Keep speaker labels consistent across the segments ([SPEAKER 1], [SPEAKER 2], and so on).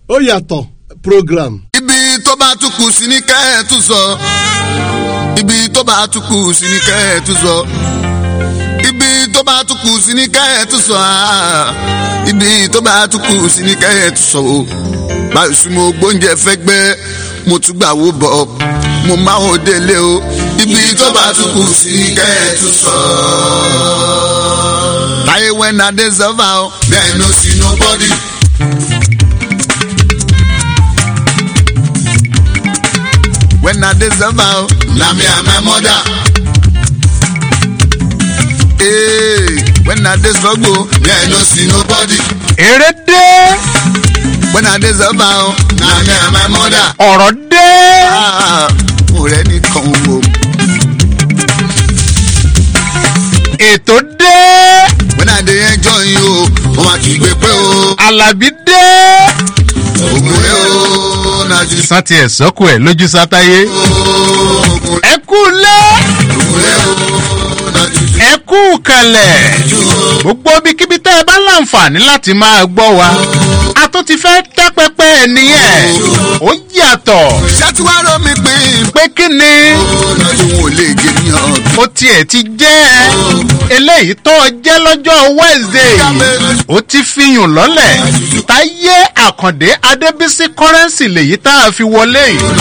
[SPEAKER 1] ó yàtọ̀ program.
[SPEAKER 2] ibi tó bá tún kù sí ní kẹ́ ẹ̀ tún sọ. ibi tó bá tún kù sí ní kẹ́ ẹ̀ tún sọ. ibi tó bá tún kù sí ní kẹ́ ẹ̀ tún sọ. ah. ibi tó bá tún kù sí ní kẹ́ ẹ̀ tún sọ. o. báyìí sí mo gbóúnjẹ fẹ́ gbẹ́ mo tún gbà wó bọ̀ mo máa ń délé o. ibi tó bá tún kù sí ní kẹ́ ẹ̀ tún sọ. táyé wẹ́n adé sọ́fà o. bẹ́ẹ̀ ló sí nobody. when I dey suffer o. Na me and my mother. Hey, when I dey struggle, me I no see nobody.
[SPEAKER 3] èrè dé
[SPEAKER 2] When I dey suffer o. Na me and my mother.
[SPEAKER 3] ọ̀rọ̀ dé
[SPEAKER 2] Ah, mo rẹ̀ nìkan o.
[SPEAKER 3] ètò dé
[SPEAKER 2] When I dey enjoy you o, mo ma kì í gbé pé o.
[SPEAKER 3] alábí dé.
[SPEAKER 2] Ògùn rẹ̀ o, na jù
[SPEAKER 3] sàn tiẹ̀ sọ́kù ẹ̀ lójú sátáyé.
[SPEAKER 2] ògùn
[SPEAKER 3] ẹ kú lé
[SPEAKER 2] rẹ̀ o, na jù
[SPEAKER 3] ẹ kú kalẹ̀ gbogbo ibikíbi tẹ́ ẹ bá láǹfààní láti máa gbọ́ wa a tún ti fẹ́ tẹ́ pẹpẹ ẹ̀ nìyẹn ó yàtọ̀
[SPEAKER 2] Ṣé tí wàá rọ mi pín?
[SPEAKER 3] pé kí ni
[SPEAKER 2] Ọ̀nà tí wọn ò lè gé ní ọ̀gbìn.
[SPEAKER 3] ó tiẹ̀ ti jẹ́ eléyìí tó jẹ́ lọ́jọ́ wednesday yìí ó ti fihùn lọ́lẹ̀ táyé àkàndé adébísí kọ́rẹ́nsì lèyí tá a fi wọlé yìí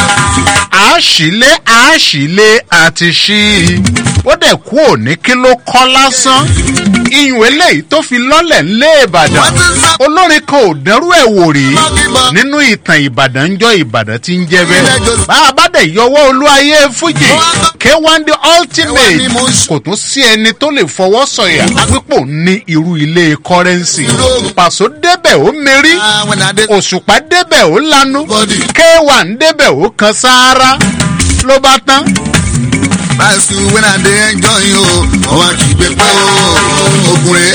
[SPEAKER 3] àásìlé àásìlé àti ṣí i ó dẹ̀ kú òní kí ló kọ́ lásán iyùn eléyìí tó fi lọ́lẹ̀ ńlé ìbàdàn olórin kan ò dẹ́rú ẹ̀ wò rí nínú ìtàn ìbàdàn ń jọ ìbàdàn tí ń jẹ́ bẹ́ẹ̀ bá a bá dẹ̀ yọwọ́ olúwayé fújì k1 the ultimate kò tún sí ẹni tó lè fọwọ́ sọ̀yà pípò ní irú ilé kọ́rẹ́nsì pàṣọ débẹ̀ ó mérí
[SPEAKER 2] Ah, when I dey
[SPEAKER 3] òṣùpá débẹ̀ ó lanu k1 débẹ̀ ó kan sáárá ló bá tán
[SPEAKER 2] Báyìí when I dey enjoy you, ọwọ́ kì í gbé pé o. Ògùn rẹ̀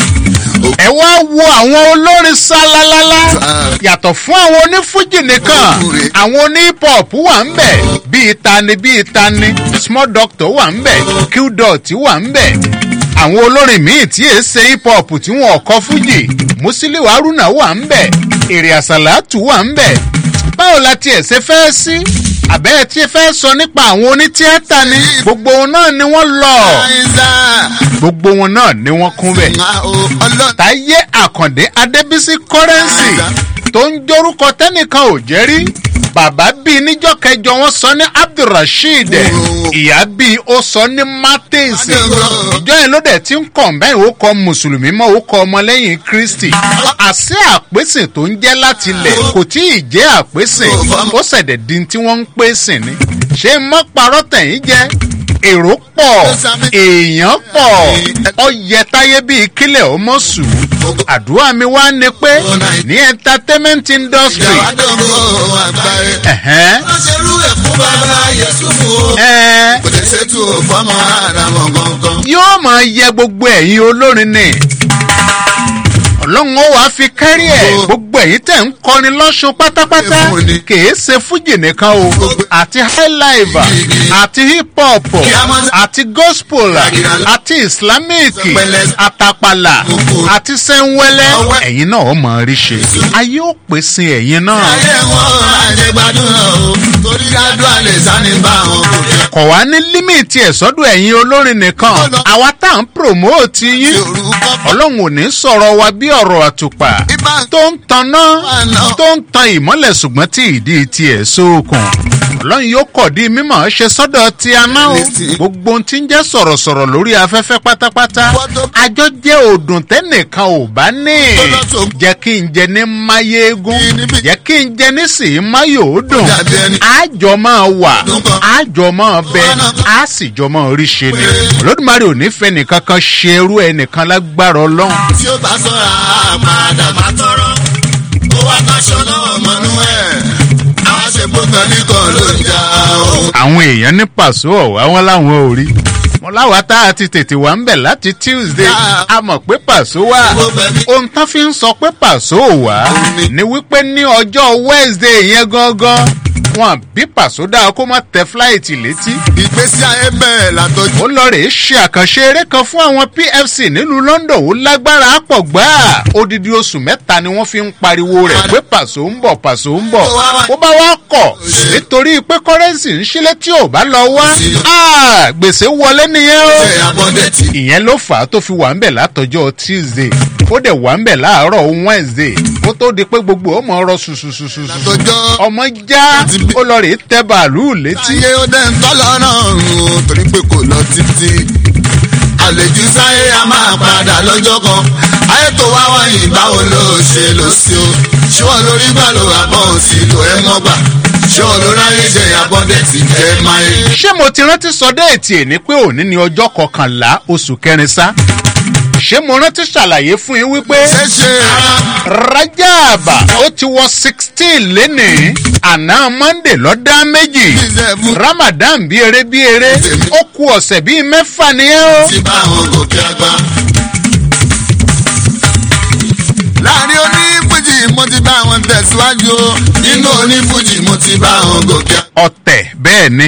[SPEAKER 3] ẹ wá wo àwọn olórin sálálálá yàtọ̀ fún àwọn onífújì nìkan àwọn oní hip hop wà ń bẹ̀ bíi tani bíi tani small doctor wà ń bẹ̀ qdot wà ń bẹ̀ àwọn olórin míì tí èé ṣe hip hop tí wọn kọ fújì musiliu haruna wà ń bẹ̀ èrè àsàlátù wà ń bẹ̀ báwo la tiẹ̀ ṣe fẹ́ sí àbẹ́ ẹ tí ẹ fẹ́ sọ nípa àwọn onítíátà ni gbogbo wọn náà ni wọ́n lọ
[SPEAKER 2] Àìsà.
[SPEAKER 3] gbogbo wọn náà ni wọ́n kún bẹ̀
[SPEAKER 2] Ah, o, ọlọ́run.
[SPEAKER 3] táyé àkàndé adébísí kọ́rẹ́nsì tó ń jórúkọ tẹ́nìkan ò jẹ́ rí bàbá bíi níjọ́ kẹjọ wọn sọ ní abdulrasheed ìyá bíi ó sọ ní martins ìjọ yẹn ló dẹ̀ ti ń kàn bẹ́ẹ̀ ó kọ mùsùlùmí mọ́ ó kọ ọmọlẹ́yìn kristi àṣẹ àpèsè tó ń jẹ́ láti ilẹ̀ kò tí ì jẹ́ àpèsè ó ṣẹ̀dẹ̀ di tí wọ́n ń pèsè ni ṣé mọ́ parọ́ tẹ̀yìn jẹ́ èrò pọ̀ èèyàn pọ̀ ọyẹ táyé bíi kílẹ̀ ọmọ sùn àdúrà mi wá ni pé ní entertainment industry
[SPEAKER 2] Ìyàwó àdógó àgbáyé.
[SPEAKER 3] ẹ̀hẹ́n,
[SPEAKER 2] Wọ́n ṣe rú ẹ̀ fún bàbá Yẹ̀sùfù o.
[SPEAKER 3] ẹ̀,
[SPEAKER 2] Kò lè ṣètò fọ́mọ àdàmọ̀ gangan.
[SPEAKER 3] yóò máa yẹ gbogbo ẹ̀yin olórin ni ọlọ́run ó wàá fi kárí ẹ̀ gbogbo ẹ̀yin tẹ̀ ń kọrin lọ́sùn pátápátá kìí ṣe fújì nìkan o àti highlife àti hip hop àti gospel àti islamic àtàpàlà àti sẹ́ńwẹ́lẹ́ ẹ̀yin náà ó mọ̀ rí ṣe ayé ó pèsè ẹ̀yin náà
[SPEAKER 2] Ayé wọn máa jẹ gbádùn o. Torí gádùn àlè sani bá wọn kò jẹ.
[SPEAKER 3] kọ̀ wá ní límìtì ẹ̀ sọ́dọ̀ ẹ̀yin olórin nìkan àwa tá à ń promote yín
[SPEAKER 2] Orúkọ
[SPEAKER 3] ọlọ́run ò ní sọ̀rọ̀ wa bí ọ̀rọ̀ àtùpà
[SPEAKER 2] Ibà
[SPEAKER 3] tó ń tanná tó ń tan ìmọ́lẹ̀ ṣùgbọ́n tí ìdí tiẹ̀ sókun ọlọ́run yóò kọ̀ di mímọ̀ ṣe sọ́dọ̀ tí a náà o gbogbo ohun tí ń jẹ́ sọ̀rọ̀sọ̀rọ̀ lórí afẹ́fẹ́ pátápátá àjọ jẹ́ òdùn tẹ́nìkan ò bá ní jẹ́ kí n jẹ ní máyégún jẹ́ kí n jẹ ní sì máyòódùn àjọ máa wà àjọ máa bẹ á sì jọ máa rí ṣe ni olódùmarè ò ní fẹ́ nìkan kan ṣe irú ẹnìkan lágbára ọlọ́run
[SPEAKER 2] tí ó bá sọ̀rọ̀ àpàdà bá tọrọ. Ó wá kaṣọ lọ́wọ́ mọ́nú ẹ̀. Àwọn ṣe gbogbo nìkan ló ń jà o.
[SPEAKER 3] àwọn èèyàn ní pàṣọ ọ̀wá wọn láwọn ò rí wọn láwa tá a ti tètè wá ń bẹ̀ láti tuesday a mọ̀ pé pàṣọ wà ohun tán fi ń sọ pé pàṣọ ò wá ni wípé ní ọjọ́ wednesday yẹn gangan wọn bí pàṣódà kó má tẹ fúláìtì létí.
[SPEAKER 2] ìgbésí ayé bẹ̀rẹ̀ látọjú.
[SPEAKER 3] ó lọ rèé ṣe àkànṣe eré kan fún àwọn pfc nílùú london ó lágbára pọ̀ gbáà odidi oṣù mẹ́ta ni wọ́n fi ń pariwo rẹ̀ pé pàṣọ ń bọ̀ pàṣọ ń bọ̀ ó bá wá kọ̀ nítorí pé kọ́rẹ́nsì ń ṣílẹ̀ tí ò bá lọ wá Ah, gbèsè wọlé nìyẹn o
[SPEAKER 2] ṣe abọ́dẹ̀tì.
[SPEAKER 3] ìyẹn ló fà á tó fi wà ń bẹ̀ látọjọ́ tuesday ó dẹ̀ wà ń bẹ̀ láàárọ̀ wednesday ó tó di pé gbogbo ọmọ ọrọ̀ ṣùṣùṣùṣù
[SPEAKER 2] látọjọ́
[SPEAKER 3] ọmọ já ó lọ rèé tẹ bàálù létí
[SPEAKER 2] ayé ó dẹ̀ ń tọ́lọ́ náà rùn torí pé kò lọ títí. àlejò sáyé a máa padà lọ́jọ́ kan ayé tó wá wọ̀nyí báwo ló ṣe lò sí o ṣé wọn lórí gbà ló wà bọ́ òsì lò ẹ́ mọ́ gbà ṣé wọn ló ráyè jẹ abọ́dẹ̀tì jẹ́ máyé.
[SPEAKER 3] ṣé mo ti rántí sọ déètì ẹ̀ ní pé òní ni ọjọ́ kọkànlá oṣù kẹrin sá ṣé mo rántí ṣàlàyé fún yín wípé
[SPEAKER 2] ṣé ṣe
[SPEAKER 3] rajaba ó ti wọ sixteen lénìí àná monday lọ́dá méjì
[SPEAKER 2] ìṣẹ̀fún
[SPEAKER 3] ramadan bí eré bí eré ó ku ọ̀sẹ̀ bíi mẹ́fà nìyẹn o.
[SPEAKER 2] ti bá àwọn gòkè àgbà. láàrin onífújì mo ti bá wọn tẹ̀síwájú o nínú onífújì mo ti bá wọn gòkè àgbà.
[SPEAKER 3] ọ̀tẹ̀ bẹ́ẹ̀ ni.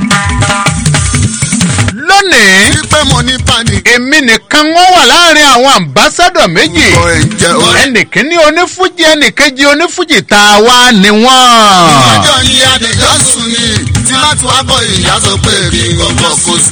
[SPEAKER 3] lónìí
[SPEAKER 2] wípé mo ní pàdé.
[SPEAKER 3] èmi nìkan wọ́n wà láàrin àwọn àmbásádọ̀ méjì
[SPEAKER 2] ọ̀ ẹ̀ jẹ́ ọ̀rẹ́.
[SPEAKER 3] ẹnìkíní onífújì ẹnìkejì onífújì tá a wá ni wọ́n.
[SPEAKER 2] ọjọ́ yìí adìjọ́ sùn ni tí má ti wá bọ̀ ìyá sọ pé kí n gbọ́ngàn kó sí.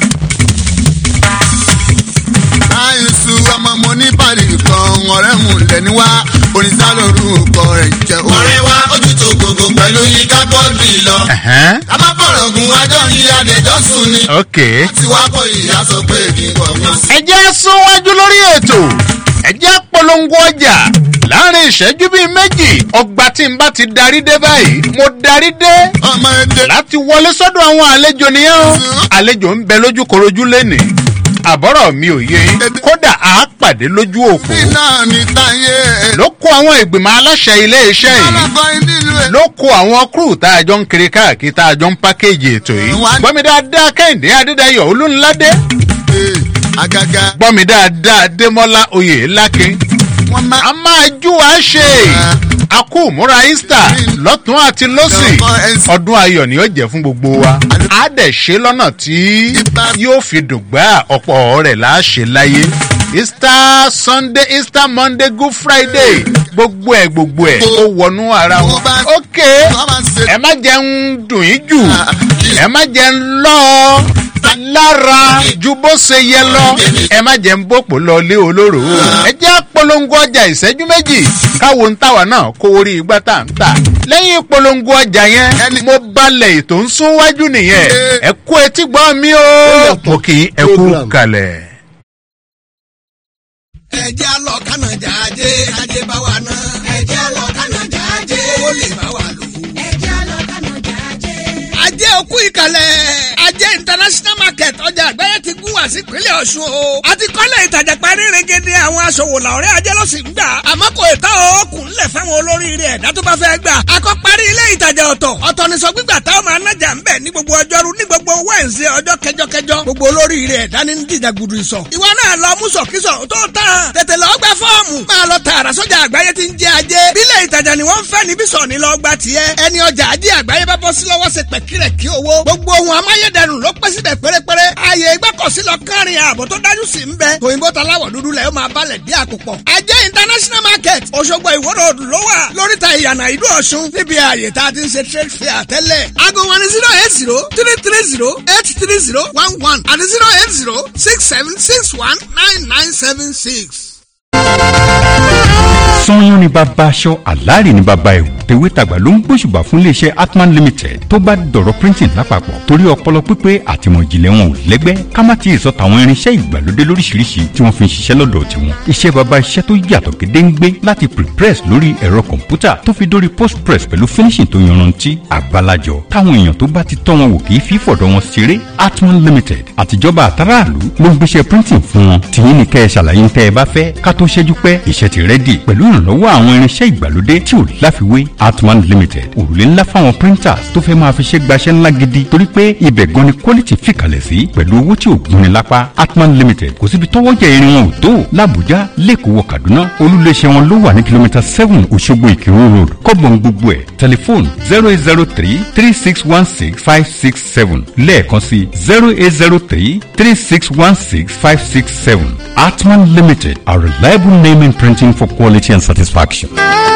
[SPEAKER 2] àìsù ọmọ mo ní pàdé kan ọ̀rẹ́ mu lẹ́ni wá oníṣà lórúkọ ẹ̀ jẹ́ ọ̀rẹ́ wa ojú tó gbogbo pẹ̀lú yíká bọ́ọ̀lù lọ.
[SPEAKER 3] Ẹ̀hẹ́n,
[SPEAKER 2] a má fọ̀rọ̀ gun ọjọ́ yìí adìjọ́ sùn ni
[SPEAKER 3] ok.
[SPEAKER 2] tí wá bọ̀ ìyá sọ pé kí n gbọ́ngàn sí.
[SPEAKER 3] ẹ jẹ́ súnwájú lórí ètò ẹ jẹ́ polongo ọjà láàrin ìṣẹ́jú bíi méjì ọgbà tí n bá ti darí dé báyìí mo darí dé
[SPEAKER 2] ọmọ èdè
[SPEAKER 3] láti wọlé sọ́dọ̀ àwọn àlejò nìyẹn o àlejò ń bẹ lójú korojú lẹ́nìí àbọ̀rọ̀ mi ò yé yín kódà á pàdé lójú òpó
[SPEAKER 2] náà ní táyé
[SPEAKER 3] ló kó àwọn ìgbìmọ̀ aláṣẹ iléeṣẹ́ yìí
[SPEAKER 2] ọlọ́kọ̀ nílùú ẹ̀.
[SPEAKER 3] ló kó àwọn kúrú tá a jọ ń kiri káàkiri tá a jọ ń pákéjì ètò yìí gbọ́mi dáadáa kẹ́hìndé adédayọ̀ olúńládé
[SPEAKER 2] àgàgà
[SPEAKER 3] gbọ́mi dáadáa démọ́lá oyè lákin
[SPEAKER 2] wọn máa.
[SPEAKER 3] a máa jú wa ṣe a kú múra easter lọ́tún àti lọ́sì ọdún ayọ̀ ni ó jẹ́ fún gbogbo wa a dẹ̀ ṣe lọ́nà tí yóò fi dùgbà ọ̀pọ̀ rẹ̀ là á ṣe láyé easter sunday easter monday good friday gbogbo ẹ̀ gbogbo ẹ̀ ó wọnú ara wọn ok ẹ má jẹ́ ń dùn yín jù ẹ má jẹ́ ń lọ́ ọ lára ju bó ṣe yẹ lọ ẹ má jẹ́ ń bòpò lọ lé olóró ẹ jẹ́ polongo ọjà ìṣẹ́jú méjì káwo ń tàwa náà kó orí igbá tá à ń tà lẹ́yìn polongo ọjà yẹn mo balẹ̀ ètò ń sún wájú nìyẹn ẹ kú etí gbọ́ mi o mo kì í ẹ kú kalẹ̀.
[SPEAKER 4] ẹjẹ́ lọ kánàjà ajé ajé bá wa ná. ẹjẹ́ lọ kánàjà ajé owó lè bá wa lò. ajé òkú ìkàlẹ̀ ajé international market ọjà àgbáyé ti gún wá sí ìpínlẹ̀ ọ̀ṣun o. a ti kọ́lé ìtajà parí regede àwọn aṣòwò làwọ̀rẹ́ ajé ló sì ń gbà. àmọ́ kò ìta òkun ńlẹ̀ fáwọn olóríire ẹ̀dá tó bá fẹ́ gbà. a kọ́ parí ilé ìtajà ọ̀tọ̀ ọ̀tọ̀ ní sọ gbígbà táwọn máa nájà ń bẹ̀ ní gbogbo ọjọ́rú ní gbogbo wẹ́ǹsì ọjọ́ kẹjọkẹjọ gbogbo olóríire ẹ̀dá ní dìjà gudu ìsọ̀. ìwọ náà lọ mú sọ̀kísọ̀ tó tán tètè lọ gba fọ́ọ̀mù máa lọ tààrà sọ́jà àgbáyé ti ń jẹ́ ajé bílẹ̀ ìtajà ni wọ́n ń fẹ́ níbí sọ̀ ní lọ gba tiẹ̀ ẹni ọjà ajé àgbáyé bá bọ́ sí lọ́wọ́ ṣe pẹ̀kírẹ̀ kí owó gbogbo ohun amáyédẹrùn ló pẹ́ síbẹ̀ pérépéré ààyè ìgbọ́kọ̀sí lọ kárin ààbò tó dájú sí ń bẹ òyìnbó taláwọ̀ dúdú lẹ̀ ó máa balẹ̀ bí àkùpọ̀ ajé international market òṣogbo ìwọ́rọ̀ òdù ló wà lóríta ìyànà ìlú ọ̀ṣun níbi ààyè tá a ti ń ṣe trade fair tẹ́lẹ̀ aago wọn ni zero eight zero three three zero eight three zero one one àti zero eight zero six seven six one nine nine seven six
[SPEAKER 5] sanyọ́n ni bàbá aṣọ àlàrí ni bàbá ẹ̀wù tèwé tàgbà ló ń gbóṣùbà fún iléeṣẹ́ atman limited tó bá dọ̀rọ̀ printing lápapọ̀ torí ọpọlọ pípé àtìmọ̀ ìjìnlẹ̀ wọn ò lẹ́gbẹ́ ká má ti sọ tàwọn irinṣẹ́ ìgbàlódé lóríṣiríṣi tí wọ́n fi ń ṣiṣẹ́ lọ́dọ̀ tiwọn iṣẹ́ bàbá iṣẹ́ tó yàtọ̀ gédéǹgbé láti prepress lórí ẹ̀rọ kọ̀ǹpútà tó fi dórí postpress pẹ̀lú finishing tó yanrantí àgbàlajọ táwọn èèyàn tó bá ti tọ́ wọn wò kì í fi fọ̀dọ̀ wọn ṣeré atman limited àtijọba àtàràlú ló ń gbéṣẹ́ printing fún wọn tìyín ní kẹ́ ẹ ṣàlàyé ń tẹ́ ẹ bá fẹ́ ká tó ṣẹ́jú pẹ́ iṣẹ́ ti rẹ́dì pẹ̀lú ìrànlọ́wọ́ àwọn irinṣẹ́ ìgbàlódé tí ò láfiwé atman limited òrùlé ńlá fáwọn printers tó fẹ́ máa fi ṣe gbaṣẹ́ ńlá gidi torí pé ibẹ̀ gan ni quality fìkàlẹ̀ sí pẹ̀lú owó tí ò gúnni lápá atman limited kò síbi tọ́wọ́ jẹ irin wọn ò tó làbújá lẹ́kọ̀ọ́ wọ kaduna olùléṣẹ́ wọn ló wà ní kìlómítà seven òṣogbo ìkírun road kọ́gbọ̀n gbogbo ẹ̀ tẹlifóònù zero eight zero three three six one six five six seven lẹ́ẹ̀kan sí zero eight zero three three six one six five six seven atman limited a reliable name in printing for quality and satisfaction.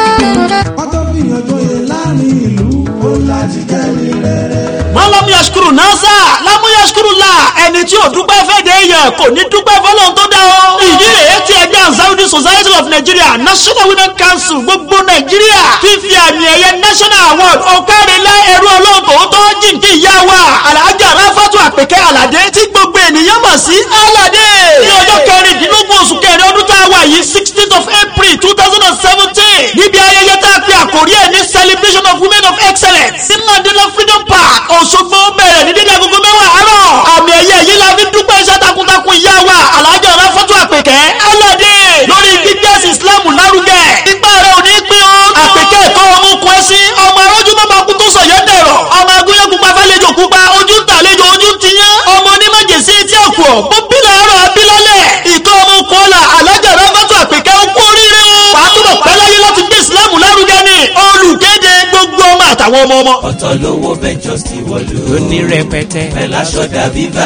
[SPEAKER 6] ọtọ́ fìyànjọ yẹn láàrin ìlú ó láti kẹ́mi rẹ̀.
[SPEAKER 7] mọ́lọ́mú yashkuru nasa lámú yashkuru la ẹni tí ò dúpẹ́ fẹ́ de yẹ kò ní dúpẹ́ fọlọ́n tó dá o. ìdí rèé tí ẹgbẹ́ ansaudi society of nigeria national women council gbogbo nàìjíríà fífi àmì ẹ̀yẹ national award ọ̀kárẹ̀lẹ̀ ẹ̀rú ọlọ́run tòótọ́ jìnkì ìyá wa alhaja rafatu àpèkẹ́ alade tí gbogbo ènìyàn mọ̀ sí alade. ní ọjọ́ kẹrìndínlógún oṣù kẹrin ọdún tá a wà yìí sixteenth of april two thousand and seventeen níbi ayẹyẹ tá a pe àkórí ẹ̀ ní celebration of women of excellence sí mandela freedom park òṣogbo bẹ̀rẹ̀ ní dídí agogo mẹ́wàá àárọ̀ àmì ẹ̀yẹ yìí la fi dúpẹ́ iṣẹ́ takuntakun ìyá wa alhaja rafatu àpèkẹ́ alade lórí gbígbẹ́sì islam lárugẹ nígbà rẹ̀ ò ní pín o àpèkẹ́ ẹ̀kọ́ ọmọ okùn ẹ̀sìn ọmọ arójú mọ́mọ́ kú tó sọ̀yẹ́ dẹ̀rọ̀ ọmọ agúnyẹ́ pupa fẹ́lẹ́jọ pupa ojú ń tàlejò ojú ń tiyán ọmọ onímọ̀jẹ̀sí tí a kù ọ́ bó bílẹ̀ ọ̀rọ̀ abilọ́lẹ̀ ìtọ́ ọmọ kọ́lá alájà rọ́bàtà àpèkẹ́ ó kú oríire o wàá túbọ̀ pẹ́ láyé láti gbé ìsìlámù lárugẹ ni olùkéde gbogbo ọmọ àtàwọn ọmọ ọmọ.
[SPEAKER 8] ọ̀tọ̀ lówó ventures ti wọ̀lú.
[SPEAKER 9] ó ní rẹpẹtẹ.
[SPEAKER 8] pẹ̀lú aṣọ dàbí bá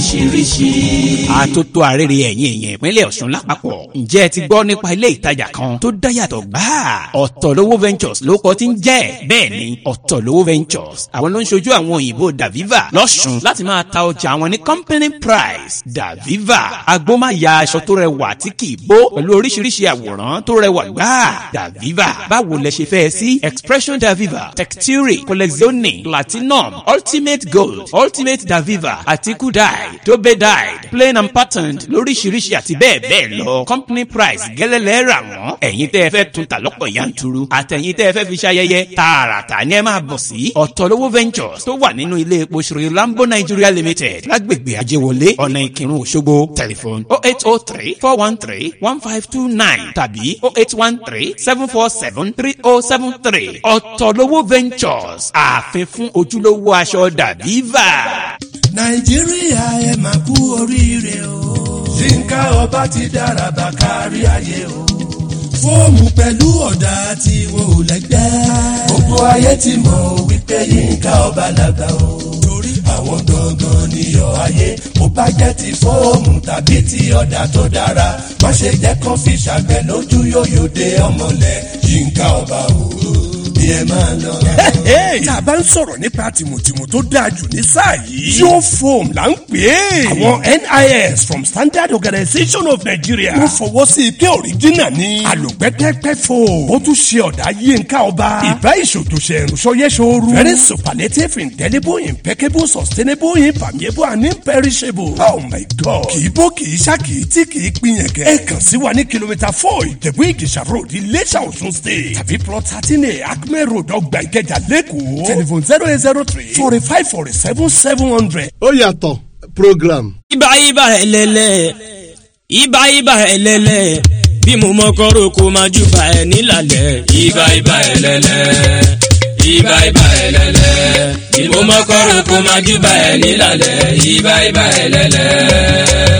[SPEAKER 8] lóríṣiríṣi.
[SPEAKER 9] àtótó àrèrè ẹ̀yìn èèyàn ìpínlẹ̀ ọ̀ṣun lápapọ̀. ǹjẹ́ ẹ ti gbọ́ nípa ilé ìtajà kan tó dáyàtọ̀ gbáà? ọ̀tọ̀lówó ventures ló kọ́ ti ń jẹ́. bẹ́ẹ̀ ni ọ̀tọ̀lówó ventures àwọn ló ń ṣojú àwọn òyìnbó daviva lọ́ṣun láti máa ta ọjà àwọn ní company price daviva agbómáya aṣọ tó rẹwà tí kì í bó pẹ̀lú oríṣiríṣi àwòrán tó rẹwà gbáà daviva báwo lẹ ṣe fẹ́ sí expression daviva texture collezione platinum ultimate gold ultimate daviva àti kudai dobe dyed plain and patterned lóríṣiríṣi àti bẹ́ẹ̀ bẹ́ẹ̀ lọ company price gẹ́lẹ́lẹ́ rà wọ́n ẹ̀yin tẹ́ ẹ fẹ́ tún ta lọ́pọ̀ yanturu àtẹ̀yin tẹ́ ẹ fẹ́ fi ṣayẹyẹ tààràtà ni ẹ máa bọ̀ sí ọ̀tọ̀lówó ventures tó wà nínú ilé epo ṣòro lambo nigeria limited lágbègbè ajéwọlé ọ̀nà ìkírun òṣogbo telephone oh eight oh three four one three one five two nine tàbí oh eight one three seven four seven three oh seven three ọ̀tọ̀lówó ventures ààfin fún ojúlówó aṣọ dàbíva.
[SPEAKER 6] nàìjíríà ẹ máa kú oríire o. yínká ọba ti dára bá kárí ayé o. fóòmù pẹ̀lú ọ̀dà tí wọn ò lẹ́gbẹ́. gbogbo ayé ti mọ̀ wípé yínká ọba làgbà o. torí àwọn gangan níyọ̀ ayé ó bá jẹ́ ti fóòmù tàbí ti ọ̀dà tó dára. má ṣe jẹ́ kán fi ṣàgbẹ̀ lójú yóyò dé ọmọlẹ̀ yínká ọba o. bí ẹ máa lọ.
[SPEAKER 10] tá a bá ń sọ̀rọ̀ nípa tìmùtìmù tó dáa jù ní sáà yìí. yóò foam là ń pè é. àwọn nis from standard organisation of nigeria. wọ́n fọwọ́ sí i pé original ni. àlòpẹ́tẹ́pẹ́ foam. ó tún ṣe ọ̀dà yínká ọba. ìbá ìṣòtòṣe ìrùsọyẹ ṣooru. very superlative indelible impeccable sustainable impermeable and imperishable. oh my god. kì í bó kì í ṣá kì í tí kì í pinyẹ̀kẹ́. ẹ kàn sí wa ní kìlómítà four ìjẹ̀bú ìjẹ̀ṣà road iléṣà ọ̀ṣun state. tàbí plot thirteen a acme road ọgbà ìkẹjà lẹ́kọ̀ọ́. telephone zero eight zero three forty five forty seven seven hundred.
[SPEAKER 1] ó yàtọ̀ program.
[SPEAKER 11] ibà ibà ẹlẹ́lẹ̀ ibà ibà ẹlẹ́lẹ̀ bí mo mọ kọ́rọ̀ kó máa jù bá ẹ nílàlẹ̀. ibà ibà ẹlẹ́lẹ̀ ibà ibà ẹlẹ́lẹ̀ bí mo mọ kọ́rọ̀ kó máa jù bá ẹ nílàlẹ̀. ibà ibà ẹlẹ́lẹ̀.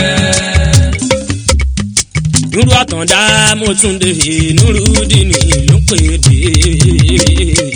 [SPEAKER 11] nuru àtàndá mo tún dé nuru dìní ló pè dé.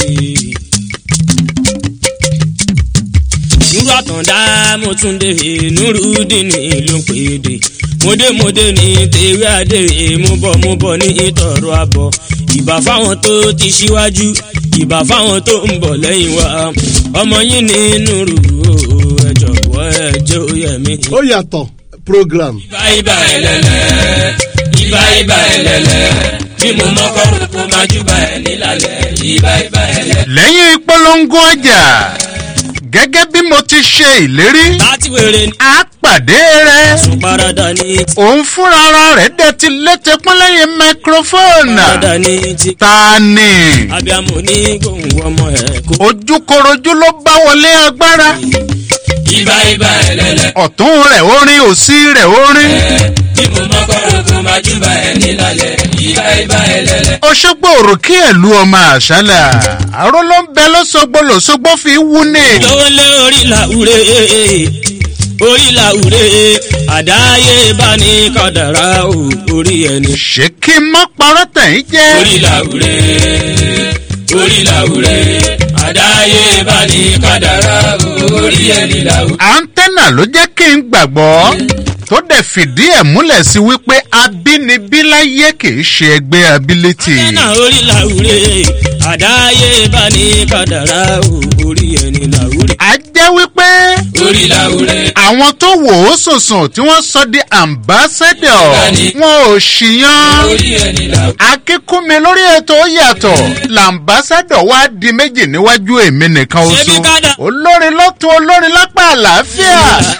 [SPEAKER 11] nuru àtàndá mo tún dé nuru dìní ló pè dé. mòdèmòdè ní tèwé àdèrè mo bọ̀ mo bọ̀ ní ìtọ̀rọ̀ àbọ̀ ìbà fáwọn tó ti ṣíwájú ìbà fáwọn tó ń bọ̀ lẹ́yìn wa ọmọ yín ní nuru ẹ jọ̀wọ́ ẹ jẹ́ òye mi.
[SPEAKER 1] ó yàtọ̀ program.
[SPEAKER 11] ibà ibà ẹlẹ́lẹ́ ibà ibà ẹlẹ́lẹ́ bí mo mọ́kọ́ kó máa júbà ẹ̀ nílàlẹ̀ ibà ibà ẹlẹ́lẹ́.
[SPEAKER 3] lẹ́yìn ìpolongo ọjà gẹ́gẹ́ bí mo ti ṣe ìlérí
[SPEAKER 11] láti wèrè ní.
[SPEAKER 3] a pàdé rẹ
[SPEAKER 11] parada ní ti.
[SPEAKER 3] òun fúnra ara rẹ̀ dẹ̀ ti létí pínlẹ́yìn microphone
[SPEAKER 11] parada ní ti.
[SPEAKER 3] ta ni
[SPEAKER 11] abiamu ní gbòǹgbò ọmọ ẹ̀ kó.
[SPEAKER 3] ojúkorojú ló bá wọlé agbára
[SPEAKER 11] ibà ibà ẹlẹ́lẹ́.
[SPEAKER 3] ọ̀tún rẹ̀ orin òsì rẹ̀ orin
[SPEAKER 11] bí mo mọ́kọ́ kó máa júbà ẹni lálẹ́ ìbá ìbá ẹlẹ́lẹ́.
[SPEAKER 3] òṣogbo òrùkí ẹ̀lú ọmọ àṣálà àrò ló ń bẹ lọ́sọ̀gbọ́ lọ́sọ̀gbọ́ fi wú ní.
[SPEAKER 11] lówó lé orí làwúre orí làwúre àdáyé bá ní kàdàrà o orí ẹni.
[SPEAKER 3] ṣé kí n má parọ́ tẹ̀yìn jẹ́.
[SPEAKER 11] orí làwúre orí làwúre àdáyé bá ní kàdàrà o orí ẹni làwúre.
[SPEAKER 3] àńtẹ́nà ló jẹ́ kí n gbàgbọ́ tó dẹ̀ fìdí ẹ̀ múlẹ̀ sí wípé abínibí láyé kì í ṣe ẹgbẹ́ abilétì.
[SPEAKER 11] náà orí làwúre àdáyé bá ní kàdàrà o orí ẹni làwúre.
[SPEAKER 3] a jẹ́ wípé
[SPEAKER 11] orí làwúre.
[SPEAKER 3] àwọn tó wò ó sùnsùn tí wọ́n sọ di ambassador wọn ò ṣìyàn.
[SPEAKER 11] orí ẹni làwúre.
[SPEAKER 3] akíkúnmi lórí ètò ó yàtọ̀ làǹbásádọ̀ wá di méjì níwájú èmi nìkan oṣù olórin lọ́tún olórin lápá àlàáfíà.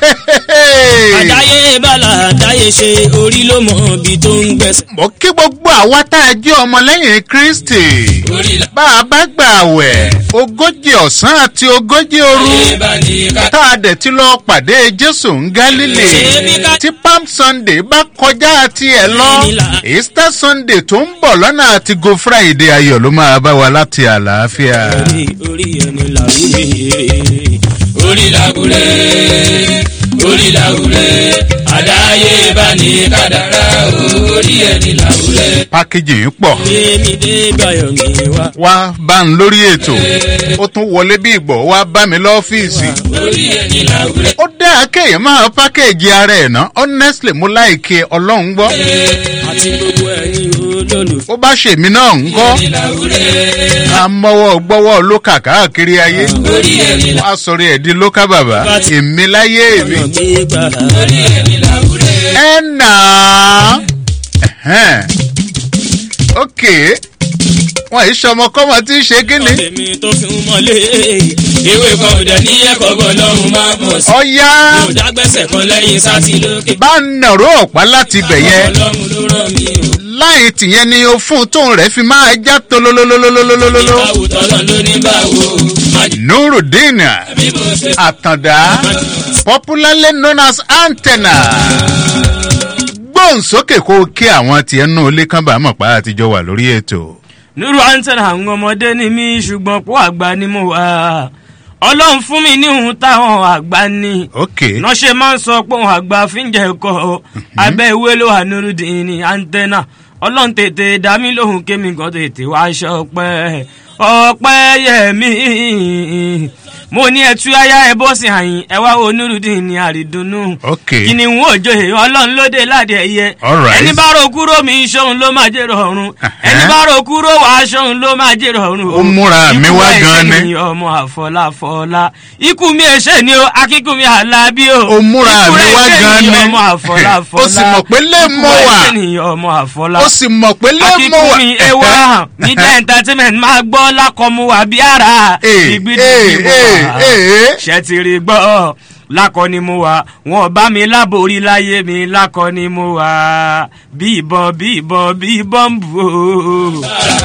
[SPEAKER 11] àdáyé bàlà àdáyé ṣe orí ló mọ ibi tó ń gbẹ̀sẹ̀.
[SPEAKER 3] mo kí gbogbo àwa tá a jẹ́ ọmọlẹ́yìn kristi bá a bá gbà wẹ̀ ogójì ọ̀sán àti ogójì òru tá a dẹ̀ ti lọ pàdé jésù ń gálílì tí palm sunday bá kọjá àti ẹ̀ lọ easter sunday tó ń bọ̀ lọ́nà àti go friday ayọ̀ ló máa bá wa láti àlàáfíà.
[SPEAKER 11] orí ẹni làwúre orí làwúre orí làwúre àdáyé bá ní kàdàrà orí ẹni làwúre.
[SPEAKER 3] pákéjì yìí pọ̀
[SPEAKER 11] èmi dé báyọ̀ mi wá.
[SPEAKER 3] wá bá ń lórí ètò ó tún wọlé bí ìgbọ̀ wá bá mi lọ́fíìsì.
[SPEAKER 11] orí ẹni làwúre.
[SPEAKER 3] ó dáa kéèyàn máa pákéjì ara ẹ̀ ná honestly mo láìke ọlọ́run gbọ́.
[SPEAKER 11] àti gbogbo ẹ̀yin olólùfẹ́.
[SPEAKER 3] ó bá ṣèmi náà ń kọ́
[SPEAKER 11] ẹni làwúre.
[SPEAKER 3] amọ́wọ́ gbọ́wọ́ ló kà káàkiri ayé
[SPEAKER 11] orí ẹni
[SPEAKER 3] wá sọ̀rọ̀ ẹ̀ di lókà bàbá èmi láyé èmi.
[SPEAKER 11] gbígbà. orí ẹni làwúre.
[SPEAKER 3] ẹ nà á ok wọn yìí sọmọkọmọ tí ń ṣe kíni.
[SPEAKER 11] èmi tó fi ń mọ́lé ewé kan ò dẹ̀ ní ẹ̀kọ́ bọ̀ lọ́run máa bọ̀ sí.
[SPEAKER 3] ọ̀ya
[SPEAKER 11] mo dágbẹ́sẹ̀ kan lẹ́yìn sátì lókè.
[SPEAKER 3] bá nàró ọ̀pá láti bẹ̀ yẹn
[SPEAKER 11] ọlọ́run ló rán mi o.
[SPEAKER 3] láì tìyẹn ni o fún tóun rẹ̀ fi máa já tolólólólólólólóló.
[SPEAKER 11] ìbáwò tọ́lọ́ ló ní báwo.
[SPEAKER 3] nurudeen
[SPEAKER 11] bí mo ṣe
[SPEAKER 3] àtàndá popularly known as antenna gbóhùnsókè kó o kí àwọn tiẹ̀ nù ilé kan bá mọ̀ pa àtijọ́ wà lórí ètò.
[SPEAKER 11] nírú antenna àwọn ọmọdé ni mí ṣùgbọ́n pọ̀ àgbà ni mo wà. ọlọ́run fún mi ní ohun táwọn àgbà ní.
[SPEAKER 3] ok
[SPEAKER 11] iná ṣe máa ń sọ pé òun àgbà fi ń jẹ ẹ̀kọ́ abẹ́ ìwé ló wà nírúdìn ní antenna ọlọ́run tètè dá mi lóhùn kémi gan tètè wá ṣọpẹ́ ọpẹ́ yẹmi mo ní ẹtú ayá ẹ bó sì àyìn ẹ wá wo nírúdìn ní àrídùnnú
[SPEAKER 3] ok
[SPEAKER 11] kíni n ó jòyè ọlọ́run lóde láde ẹ̀yẹ
[SPEAKER 3] Alright.
[SPEAKER 11] ẹni bá ro kúrò mi ṣóun ló máa jèrò ọ̀run ẹni bá ro kúrò wá ṣóun ló máa jèrò ọ̀run
[SPEAKER 3] Ó múra mi wá
[SPEAKER 11] Ikú
[SPEAKER 3] gan
[SPEAKER 11] ẹ̀ṣẹ̀
[SPEAKER 3] ni.
[SPEAKER 11] ni ọmọ àfọláfọlá ikú mi ẹ̀ṣẹ̀ ni o akíkú mi àlábí o
[SPEAKER 3] Ó múra
[SPEAKER 11] Ikú
[SPEAKER 3] mi wá
[SPEAKER 11] ẹ̀ṣẹ̀
[SPEAKER 3] gan
[SPEAKER 11] ni
[SPEAKER 3] ni.
[SPEAKER 11] ọmọ àfọláfọlá
[SPEAKER 3] Ó sì mọ̀ pé lè
[SPEAKER 11] Ikú
[SPEAKER 3] mọ̀ wá.
[SPEAKER 11] ẹ̀ṣẹ̀ ni ọmọ àfọlá
[SPEAKER 3] ó sì mọ̀ pé ló mọ̀
[SPEAKER 11] akíkú
[SPEAKER 3] wá.
[SPEAKER 11] mi ewa media entertainment máa gbọ́ lákọ̀ọ́mú wa bí ara
[SPEAKER 3] Ee,
[SPEAKER 11] ìgbìdì
[SPEAKER 3] ee,
[SPEAKER 11] mo
[SPEAKER 3] ee,
[SPEAKER 11] wà
[SPEAKER 3] ee.
[SPEAKER 11] ṣe ti rí gbọ́ lákọ ni mo wà wọn bá mi láborí láyé mi lákọ ni mo wà bí ìbọn bí ìbọn bí ìbọn bù ó.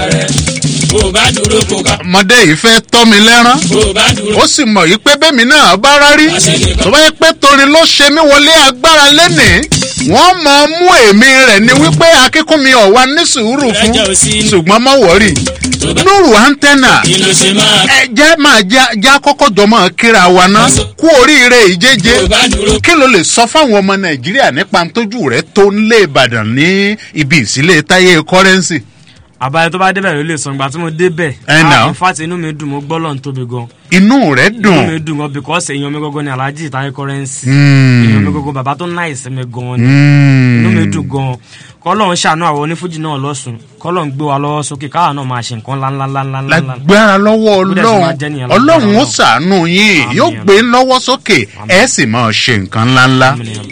[SPEAKER 11] bó bá dúró kó ká.
[SPEAKER 3] ọmọdé yìí fẹ́ tọ́ mi lẹ́rán
[SPEAKER 11] bó bá dúró.
[SPEAKER 3] ó sì mọ̀ yìí pé bẹ́mi náà bá rárí tó bá yẹ pé torin ló ṣe mí wọlé agbára lẹ́nìí wọ́n mọ̀ ọ́ mú èmi rẹ̀ ni wípé akínkúnmi ọ̀wá ní sùúrù fún ṣùgbọ́n mọ̀ wọ́rì nùrù antenna
[SPEAKER 11] kí ló ṣe máa.
[SPEAKER 3] ẹ jẹ́ máa já já kọ́kọ́ jọ máa kíra wa ná kú oríire ìjẹ́jẹ́
[SPEAKER 11] bó bá dúró.
[SPEAKER 3] kí ló lè sọ fáwọn ọmọ nàìjíríà nípa tójú rẹ tó ń lé ìbàdàn ní ibi ìsílẹ̀ táyé kọ́rẹ́nsì.
[SPEAKER 11] àbáyé tó bá débẹ̀ ló lè sọ ìgbà tí mo débẹ̀.
[SPEAKER 3] Ẹ nà.
[SPEAKER 11] in fact inú mi dùn mo gbọ́ lọ́n tóbi gan.
[SPEAKER 3] inú rẹ
[SPEAKER 11] inú mi
[SPEAKER 3] dùn.
[SPEAKER 11] dùn gan because èèyàn mi gangan ni alhaji taye currency.
[SPEAKER 3] Hmm.
[SPEAKER 11] èèyàn mi gangan bàbá tó náà ìsinmi gan ni.
[SPEAKER 3] Hmm.
[SPEAKER 11] inú mi dùn gan kọ́lọ́n ṣàánú àwọn onífújì náà lọ́sùn kọ́lọ́n gbé wa lọ́wọ́ sókè káwa náà máa ṣe nǹkan ńláńláńláńlá.
[SPEAKER 3] lágbára lọ́wọ́
[SPEAKER 11] Bó dẹ̀ ṣe máa jẹ́
[SPEAKER 3] ọlọ́run
[SPEAKER 11] nìyẹn
[SPEAKER 3] ọlọ́run ó
[SPEAKER 11] lágbára
[SPEAKER 3] sàánú yín
[SPEAKER 11] Àmín.
[SPEAKER 3] yóò gbé lọ́wọ́ sókè ẹ sì máa ṣe nǹkan ńláńlá.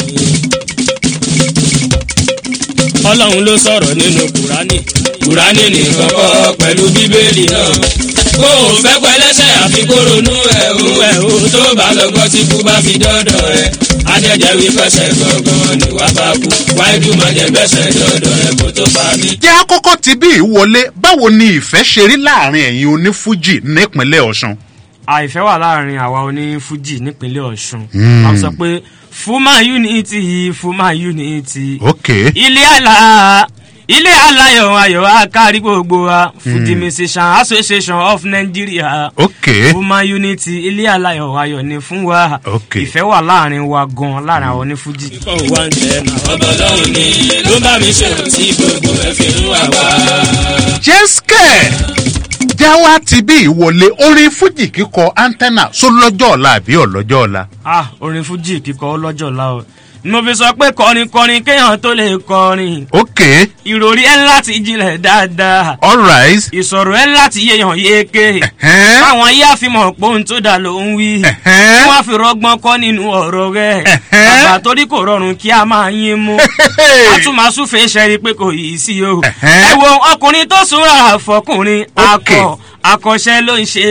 [SPEAKER 11] ọlọ́run ló sọ̀rọ̀ nínú kùránì kùránì nìkan kọ́ pẹ̀lú bíbélì náà kó o fẹ́ pẹ́lẹ́sẹ̀ àfi kó ronú ẹ̀ o ẹ̀ o tó bá lọ gbọ́ tí kú bá fi dọ́dọ̀ ẹ̀ adẹ́jẹ́ wí fẹsẹ̀ gangan ni wàá bá kú wáyé má jẹ́ gbẹ́sẹ̀ dọ́dọ̀ ẹ̀ kó tó pa mí.
[SPEAKER 3] jẹ́ àkọ́kọ́ ti bí ìwọlé báwo ni ìfẹ́ ṣe rí láàrin ẹ̀yin onífújì nípínlẹ̀ ọ̀sùn.
[SPEAKER 11] àìfẹ́ wà láàrin àwa onífújì nípínlẹ̀ ọ̀ṣun
[SPEAKER 3] Hmm.
[SPEAKER 11] a sọ pé fuma unity fuma unity.
[SPEAKER 3] ok
[SPEAKER 11] ilé àlà ilé aláyọ̀ ayọ̀ akárí gbogbo wa fuji musician association of nigeria.
[SPEAKER 3] ok
[SPEAKER 11] fuma unity ilé aláyọ̀ ayọ̀ ni fún wa.
[SPEAKER 3] ok
[SPEAKER 11] ìfẹ́ wà láàrin wa gan láàrin àwọn onífuji.
[SPEAKER 12] ikọ̀ wa ń tẹ̀ náà ọbọ̀ lọ́hùn ni ló bá mi ṣe tí gbogbo ẹ̀ fi ń wà wá.
[SPEAKER 3] jẹ́sìkẹ̀ jáwá ti bí ìwọlé orin fújì kíkọ antenna só lọ́jọ́ ọ̀la àbí ọ̀lọ́jọ́ ọ̀la.
[SPEAKER 11] ah orin fuji kíkọ ọlọ́jọ́ la o ni mo fi sọ pé kọrin kọrin kéèyàn tó lè kọrin
[SPEAKER 3] ok
[SPEAKER 11] ìròrí ẹ láti jinlẹ̀ dáadáa
[SPEAKER 3] alright
[SPEAKER 11] ìsọ̀rọ̀ ẹ láti yéèyàn yéèké
[SPEAKER 3] ẹ̀hẹ́n,
[SPEAKER 11] àwọn ayé àfimọ̀ pohun tó dà ló ń wí
[SPEAKER 3] ẹ̀hẹ́n.
[SPEAKER 11] wọ́n á fi rọgbọ́n kọ́ nínú ọ̀rọ̀ rẹ̀
[SPEAKER 3] Ẹ̀hẹ́n.
[SPEAKER 11] bàbá torí kò rọrùn kí a máa yín mú àtúmọ̀súfèé ṣẹ́rí pé kò yìí sí o
[SPEAKER 3] Ẹ̀hẹ́n.
[SPEAKER 11] ẹ wo ọkùnrin tó súnra àfọkùnrin
[SPEAKER 3] Ok.
[SPEAKER 11] akọ akọṣẹ́ ló ń ṣe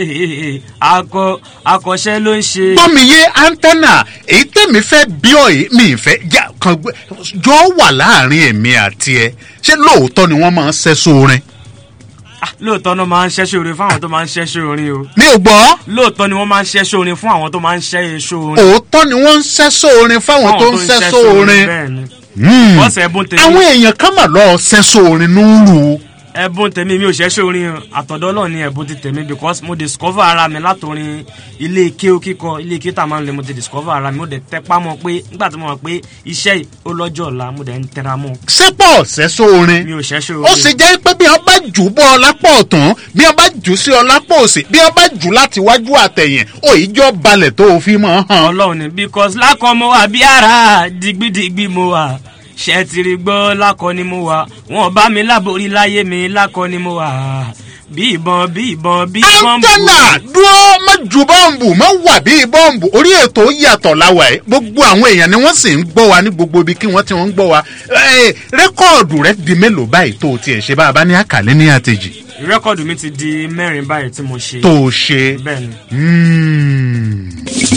[SPEAKER 11] akọ akọṣẹ́ ló ń ṣe.
[SPEAKER 3] gbọ́mi yé antenna èyí tẹ̀mí fẹ́ bí ọ̀ yìí mi ìfẹ́ já kan gbé jọ wà láàrin èmi àti ẹ ṣé lóòótọ́ ni wọ́n máa ń ṣẹ́sọ orin.
[SPEAKER 11] Ah, lóòótọ́ ni wọ́n máa ń ṣẹ́ṣẹ́ orin fún àwọn tó máa ń ṣẹ́ṣẹ́ orin o
[SPEAKER 3] mi ò gbọ́
[SPEAKER 11] lóòótọ́ ni wọ́n máa ń ṣẹ́ṣẹ́ orin fún àwọn tó máa ń ṣẹ́ṣẹ́ orin.
[SPEAKER 3] òótọ́ ni wọ́n ń ṣẹ́sọ orin fáwọn tó ń ṣẹ́sọ orin.
[SPEAKER 11] bẹ́ẹ̀ ni
[SPEAKER 3] Hmm.
[SPEAKER 11] bọ́sẹ̀ ẹ̀bùn tèmi
[SPEAKER 3] àwọn èèyàn kan mà lọ ṣẹ́sọ orin núrù.
[SPEAKER 11] ẹ̀bùn tèmi mi ò ṣẹ́ṣẹ́ orin o. àtọ̀dọ́ náà ni ẹ̀bùn ti tèmi because mo discover ara mi látòrin ilé ike kíkọ ilé ike tá a máa ń lè mo ti discover ara mi mo dẹ̀ tẹpá mọ́ pé nígbà tí mo mọ̀ pé iṣẹ́ yìí ó lọ́jọ́ ọ̀la mo dẹ̀ ń tẹra mọ́
[SPEAKER 3] sẹ́pọ̀ ṣẹ́sọ orin.
[SPEAKER 11] mi ò ṣẹ́ṣẹ́ orin.
[SPEAKER 3] ó sì jẹ́ pé bí wọ́n bá jù ú bọ́ ọ lápò ọ̀tún bí wọ́n bá jù ú sí ọ lápò òsì bí wọ́n bá jù ú láti wájú àtẹ̀yìn òyìnjọ́ balẹ̀ tó o fi mọ̀ ọ́n hàn.
[SPEAKER 11] ọlọ́run ni because lákọ̀ mo wà bí ara digbidigbi mo wà ṣe ti rí gbọ́ lákọ̀ ni mo wà wọn bá mi láborí láyé mi lákọ̀ ni mo wà bí ìbọn bí ìbọn bí ìbọn
[SPEAKER 3] antenna dúró má ju bọ́ǹbù má wà bí bọ́ǹbù orí ètò yàtọ̀ láwa ẹ̀ gbogbo àwọn èèyàn ni wọ́n sì ń gbọ́ wa ní gbogbo ibi kí wọ́n ti wọ́n ń gbọ́ wa Ẹ̀, rẹ́kọ̀dù rẹ di mélòó báyìí tó o tiẹ̀ ṣe bá a bá ní àkàlẹ́ ní àtẹ̀jì
[SPEAKER 11] rẹ́kọ̀dù mi ti di mẹ́rin báyìí tí mo ṣe
[SPEAKER 3] tó o ṣe.
[SPEAKER 11] bẹ́ẹ̀ ni
[SPEAKER 3] Hmm.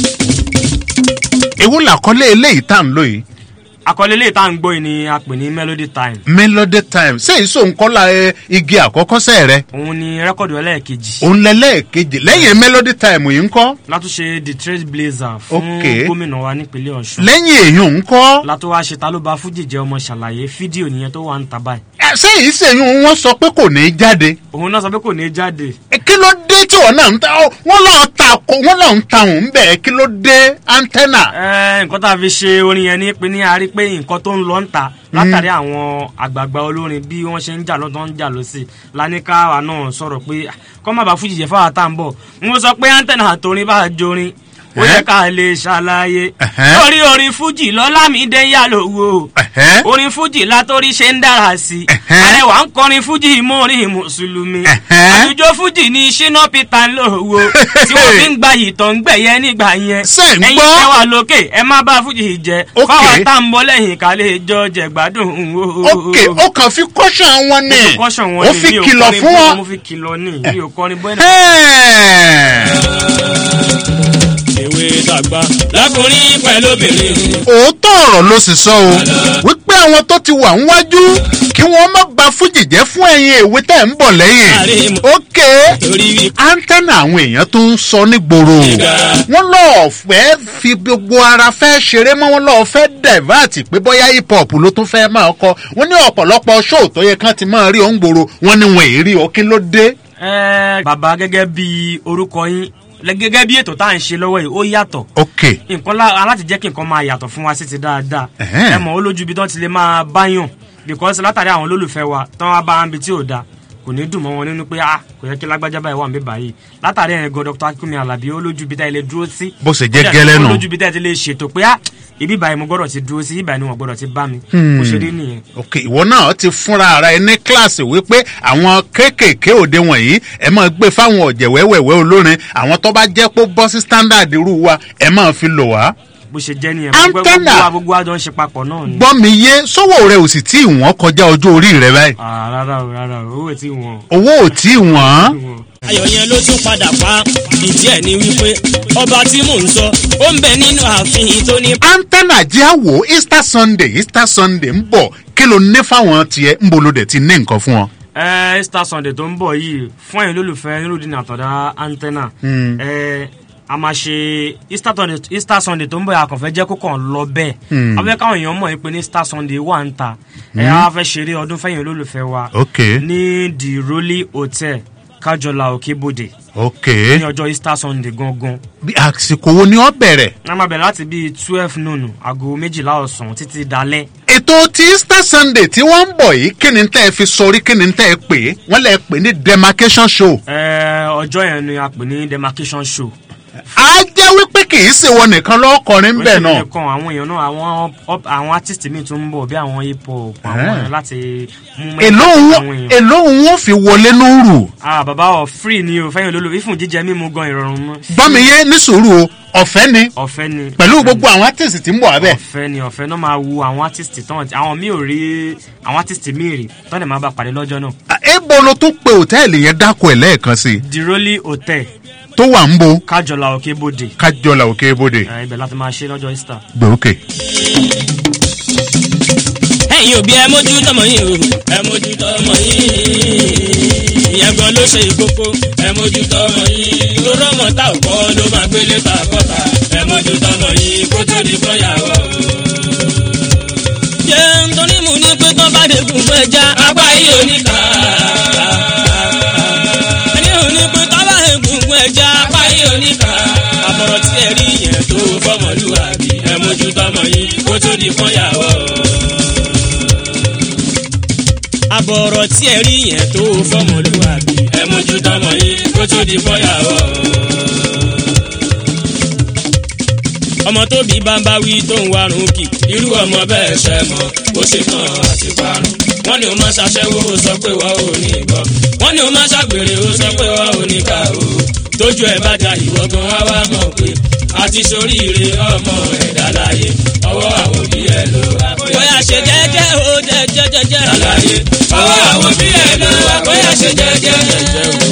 [SPEAKER 3] ewu làkọ́lé eléyìí tá à ń lò yìí
[SPEAKER 11] àkọlé lè tá à ń gbọ́ yìí ni a pè ní melody time
[SPEAKER 3] melody time ṣé èso nkọ́lá ẹ igi àkọ́kọ́ sẹ́ rẹ
[SPEAKER 11] òun ni rẹ́kọ̀dù ẹlẹ́ẹ̀kejì
[SPEAKER 3] òun lẹ́lẹ́ẹ̀kejì lẹ́yìn melody time yìí ń kọ́
[SPEAKER 11] látúnṣe the trace blazer fún
[SPEAKER 3] Ok.
[SPEAKER 11] gómìnà wa nípínlẹ̀ ọ̀ṣun
[SPEAKER 3] lẹ́yìn èèyàn ń kọ́
[SPEAKER 11] látó wá ṣe ta ló ba fújì jẹ́ ọmọ ṣàlàyé fídíò nìyẹn tó wà ń ta báyìí
[SPEAKER 3] ṣé èyí sèyún wọn sọ pé kò ní í jáde
[SPEAKER 11] òun náà sọ pé kò ní í jáde
[SPEAKER 3] Ẹ, kí ló dé tí wọn náà ń ta ọ, wọn lọ́ọ́ ta ko wọn lọ́ọ́ ń ta òun bẹ́ẹ̀ kí ló dé antenna.
[SPEAKER 11] Ẹ, nǹkan tá a fi ṣe orin yẹn ní pé ní a rí pé nǹkan tó ń lọ ń ta látàrí àwọn àgbààgbà olórin bí wọ́n ṣe ń jà lọ́tọ́ ń jà lọ́sì lánìkàwá náà sọ̀rọ̀ pé "Ah, kọ́ má bàa fújì jẹ́ fáwọn tá à ń bọ̀ mo sọ pé antenna àtòrin bá jorin ó yẹ ká lè ṣàlàyé lórí orin fújì lọ́lámídé yà lówó orin fújì látórí ṣe ń dára sí i àrẹwà ń kọrin fújì mórin mùsùlùmí àlùjọ fújì ní ṣínà peter lówó tí wọ́n fi ń gba ìtàn gbẹ̀yẹ nígbà yẹn
[SPEAKER 3] ń
[SPEAKER 11] ẹ̀yin
[SPEAKER 3] gbọ́?
[SPEAKER 11] tẹ́ wà lókè ẹ má bá fújì jẹ
[SPEAKER 3] Ok.
[SPEAKER 11] fáwọn tá ń bọ́ lẹ́yìn ká lè jọ jẹ̀gbádùn o.
[SPEAKER 3] ok ó kàn fi kọ́ṣàn wọn ni
[SPEAKER 11] Mo fi kọ́ṣàn wọn
[SPEAKER 3] ó
[SPEAKER 11] ni,
[SPEAKER 3] fi
[SPEAKER 11] mi ò
[SPEAKER 3] kìlọ̀
[SPEAKER 11] kọrin
[SPEAKER 3] fún
[SPEAKER 11] bóyá
[SPEAKER 3] wọn.
[SPEAKER 11] mo fi kìlọ̀ ní mi ò kọrin bóyá.
[SPEAKER 12] ewé dàgbà lákùnrin pẹ̀lú obìnrin.
[SPEAKER 3] òótọ́ ọ̀rọ̀ ló sì sọ o wípé àwọn tó ti wà níwájú kí wọ́n má ba fújì jẹ́ fún ẹ̀yin èwe tẹ̀ ń bọ̀ lẹ́yìn. ok antenna àwọn èèyàn tó ń sọ nígboro wọ́n lọ́ọ́ fẹ́ fi gbogbo ara fẹ́ ṣeré mọ́ wọ́n lọ́ọ́ fẹ́ divert pé bóyá hip hop ló tún fẹ́ máa kọ wọ́n ní ọ̀pọ̀lọpọ̀ show tó yẹ kán ti máa rí òun gbòòrò wọ́n ní wọn èrí ọ kí ló dé.
[SPEAKER 11] Ẹ, bàbá gẹ́gẹ́ bí orúkọ yín lẹ- gẹ́gẹ́ bí ètò tá à ń ṣe lọ́wọ́ yìí ó yàtọ̀
[SPEAKER 3] ok
[SPEAKER 11] nǹkan lá- aláti jẹ́ kí nǹkan máa yàtọ̀ fún wa sí ti dáadáa
[SPEAKER 3] Ẹ̀hẹ́n.
[SPEAKER 11] ẹ mọ̀ ó lójú ibi tán ti lè máa báyàn because látàrí àwọn olólùfẹ́ wa tán wá bá ibi tí ò da kò ní dùn mọ́ wọn nínú pé ah kò yẹ kí lágbájá báyìí wà ń bí báyìí látàrí ẹ̀yìn gan dr akínkùnmi alábí ó lójú ibi tá ẹ lè dúró sí
[SPEAKER 3] Bó ṣe jẹ́
[SPEAKER 11] Ó dẹ̀-
[SPEAKER 3] gẹ́lẹ́ nù.
[SPEAKER 11] ó lójú ibi tá ẹ ti lè ṣètò pé ah ibi báyìí mo gbọ́dọ̀ ti dúró sí ibi báyìí ni wọ́n gbọ́dọ̀ ti bá mi bó ṣe rí nìyẹn.
[SPEAKER 3] ok ìwọ náà ti fúnra ara ẹ ní kíláàsì wípé àwọn kéékèèké òde wọ̀nyí ẹ máa gbé fáwọn ọ̀jẹ̀ wẹ́wẹ́wẹ́ olórin àwọn tó bá jẹ́ pé bọ́ sí standard irú wa ẹ máa fi lò wá.
[SPEAKER 11] bó ṣe jẹ́ nìyẹn gbogbo
[SPEAKER 3] Antenna.
[SPEAKER 11] gbogbo wa- gbogbo àjọ ń ṣe papọ̀ náà ni.
[SPEAKER 3] gbọ́ mi yé sọ́wọ́ rẹ ò sì tí ì wọ́n kọjá ọjọ́ orí rẹ báyìí
[SPEAKER 11] Ah, rárá o rárá o owó tí wọn.
[SPEAKER 3] owó ò tí ì wọ́n.
[SPEAKER 12] ayọ̀ yẹn ló tún padà pa ìdí ẹ̀ ní wípé ọba tí mò ń sọ ó ń bẹ nínú ààfin tó ní.
[SPEAKER 3] antenna jẹ́ àwò easter sunday easter sunday ń bọ̀ kí ló ní fáwọn tiẹ̀ ń bolo dẹ̀ ti ní nǹkan fún wọn.
[SPEAKER 11] ẹ easter sunday tó ń bọ̀ yìí fún ẹ̀yin olólùfẹ́ nírúdínà àtọ̀dá antenna
[SPEAKER 3] Hmm.
[SPEAKER 11] ẹ a máa ṣe easter sunday easter sunday tó ń bọ̀ àkànfẹ́ jẹ́ kó kàn lọ bẹ́ẹ̀
[SPEAKER 3] Hmm.
[SPEAKER 11] a fẹ́ káwọn èèyàn mọ̀ pé ní easter sunday wà ń ta
[SPEAKER 3] Hmm.
[SPEAKER 11] ẹ̀ á fẹ́ ṣeré ọdún fẹ́yìn olólùfẹ́ wa
[SPEAKER 3] Ok.
[SPEAKER 11] ní the rolly hotel kájọlá òkèbòdè
[SPEAKER 3] ok
[SPEAKER 11] ní ọjọ́ easter sunday gangan
[SPEAKER 3] bí àsìkò wo ni ó bẹ̀rẹ̀.
[SPEAKER 11] a máa bẹ̀rẹ̀ láti bíi twelve noon aago méjìlá ọ̀sán títí dalẹ́
[SPEAKER 3] ètò ti easter sunday tí wọ́n ń bọ̀ yìí kí ni tẹ́ ẹ fi sọrí kí ni tẹ́ ẹ pè é wọ́n lè pè ní demarcation show.
[SPEAKER 11] Ẹ, ọjọ́ yẹn ni a pè ní demarcation show.
[SPEAKER 3] a jẹ́ wípé kì í ṣe wọn nìkan lọ́kọrin bẹ́ẹ̀ náà.
[SPEAKER 11] nìkan àwọn èèyàn náà àwọn up- àwọn artist míì tún ń bọ̀ bí àwọn hip hop àwọn
[SPEAKER 3] Ah.
[SPEAKER 11] èèyàn láti mú
[SPEAKER 3] èló
[SPEAKER 11] mẹ́ta
[SPEAKER 3] òun
[SPEAKER 11] àwọn èèyàn.
[SPEAKER 3] èló òun ó fi wọlé lóru.
[SPEAKER 11] ah bàbá ọ free ni o fẹ́yìn olólùfẹ́ ìfún jíjẹ mímu gan ìrọ̀rùn mọ́.
[SPEAKER 3] bọ́mi yé ní sùúrù o ọ̀fẹ́ ni
[SPEAKER 11] ọ̀fẹ́ ni.
[SPEAKER 3] pẹ̀lú gbogbo àwọn artist tí ń bọ̀ abẹ́.
[SPEAKER 11] ọ̀fẹ́ ni ọ̀fẹ́ náà máa wu àwọn artist tán àwọn míì ò rí àwọn artist míì rí tán lè máa bá pàdé lọ́jọ́ náà.
[SPEAKER 3] ebo ló tún pe òtẹ́ẹ̀lì yẹn dákọ̀ ẹ̀ lẹ́ẹ̀kan sí i
[SPEAKER 11] the rolly hotel
[SPEAKER 3] tó wà ń bo
[SPEAKER 11] kájọlá òkè bòde.
[SPEAKER 3] kájọlá òkè ibodè
[SPEAKER 11] ẹ, ibẹ̀ láti máa ṣe lọ́jọ́ easter.
[SPEAKER 3] gbòókè.
[SPEAKER 12] ẹ̀yin òbí ẹ mójú tọmọ yín o ẹ mójú tọmọ yín ìyẹn gan ló ṣe ìkókó ẹ mójú tọmọ yín lóró ọmọ tá ò kọ́ ló máa gbélé ta kọ́ta ẹ mójú tọmọ yín kó tó di fọyàwó. ṣé nítorí mo ní pé tán bá dé kún fún ẹja apá yìí ò ní kà á. ẹni ò ní pé tán bá dé kún fún ẹja apá yìí ò ní kà á. àbọ̀rọ̀ tí ẹ rí yẹn tó fọmọlúwàbí ẹ mójú tọmọ yín kó tó di fọyàwó àbọ̀rọ̀ tí ẹ rí yẹn tó fọmọlúwàbí ẹ mójú tọmọ yín kó tó di fọyàwó. ọmọ tó bí bámbá wí tó ń warun kì irú ọmọ bẹ́ẹ̀ ṣẹ mọ́ ó ṣe tán àti parun. wọ́n ní o máa ṣaṣẹ́wó ó sọ pé wọ́n ò ní gbọ́. wọ́n ní o máa ṣàgbèrè ó sọ pé wọ́n ò ní kà ó. tójú ẹ̀ bá da ìwọ gan wá wá mọ̀ pé àti soríire ọmọ ẹ̀dá láyé ọwọ́ àwọn òbí ẹ̀ ló wá. bóyá ṣe jẹ́jẹ́ ó jẹ́jẹ́ jẹ́jẹ́. àlàyé ọwọ́ àwọn òbí ẹ̀ ló wá. bóyá ṣe jẹ́jẹ́ jẹ́jẹ́ o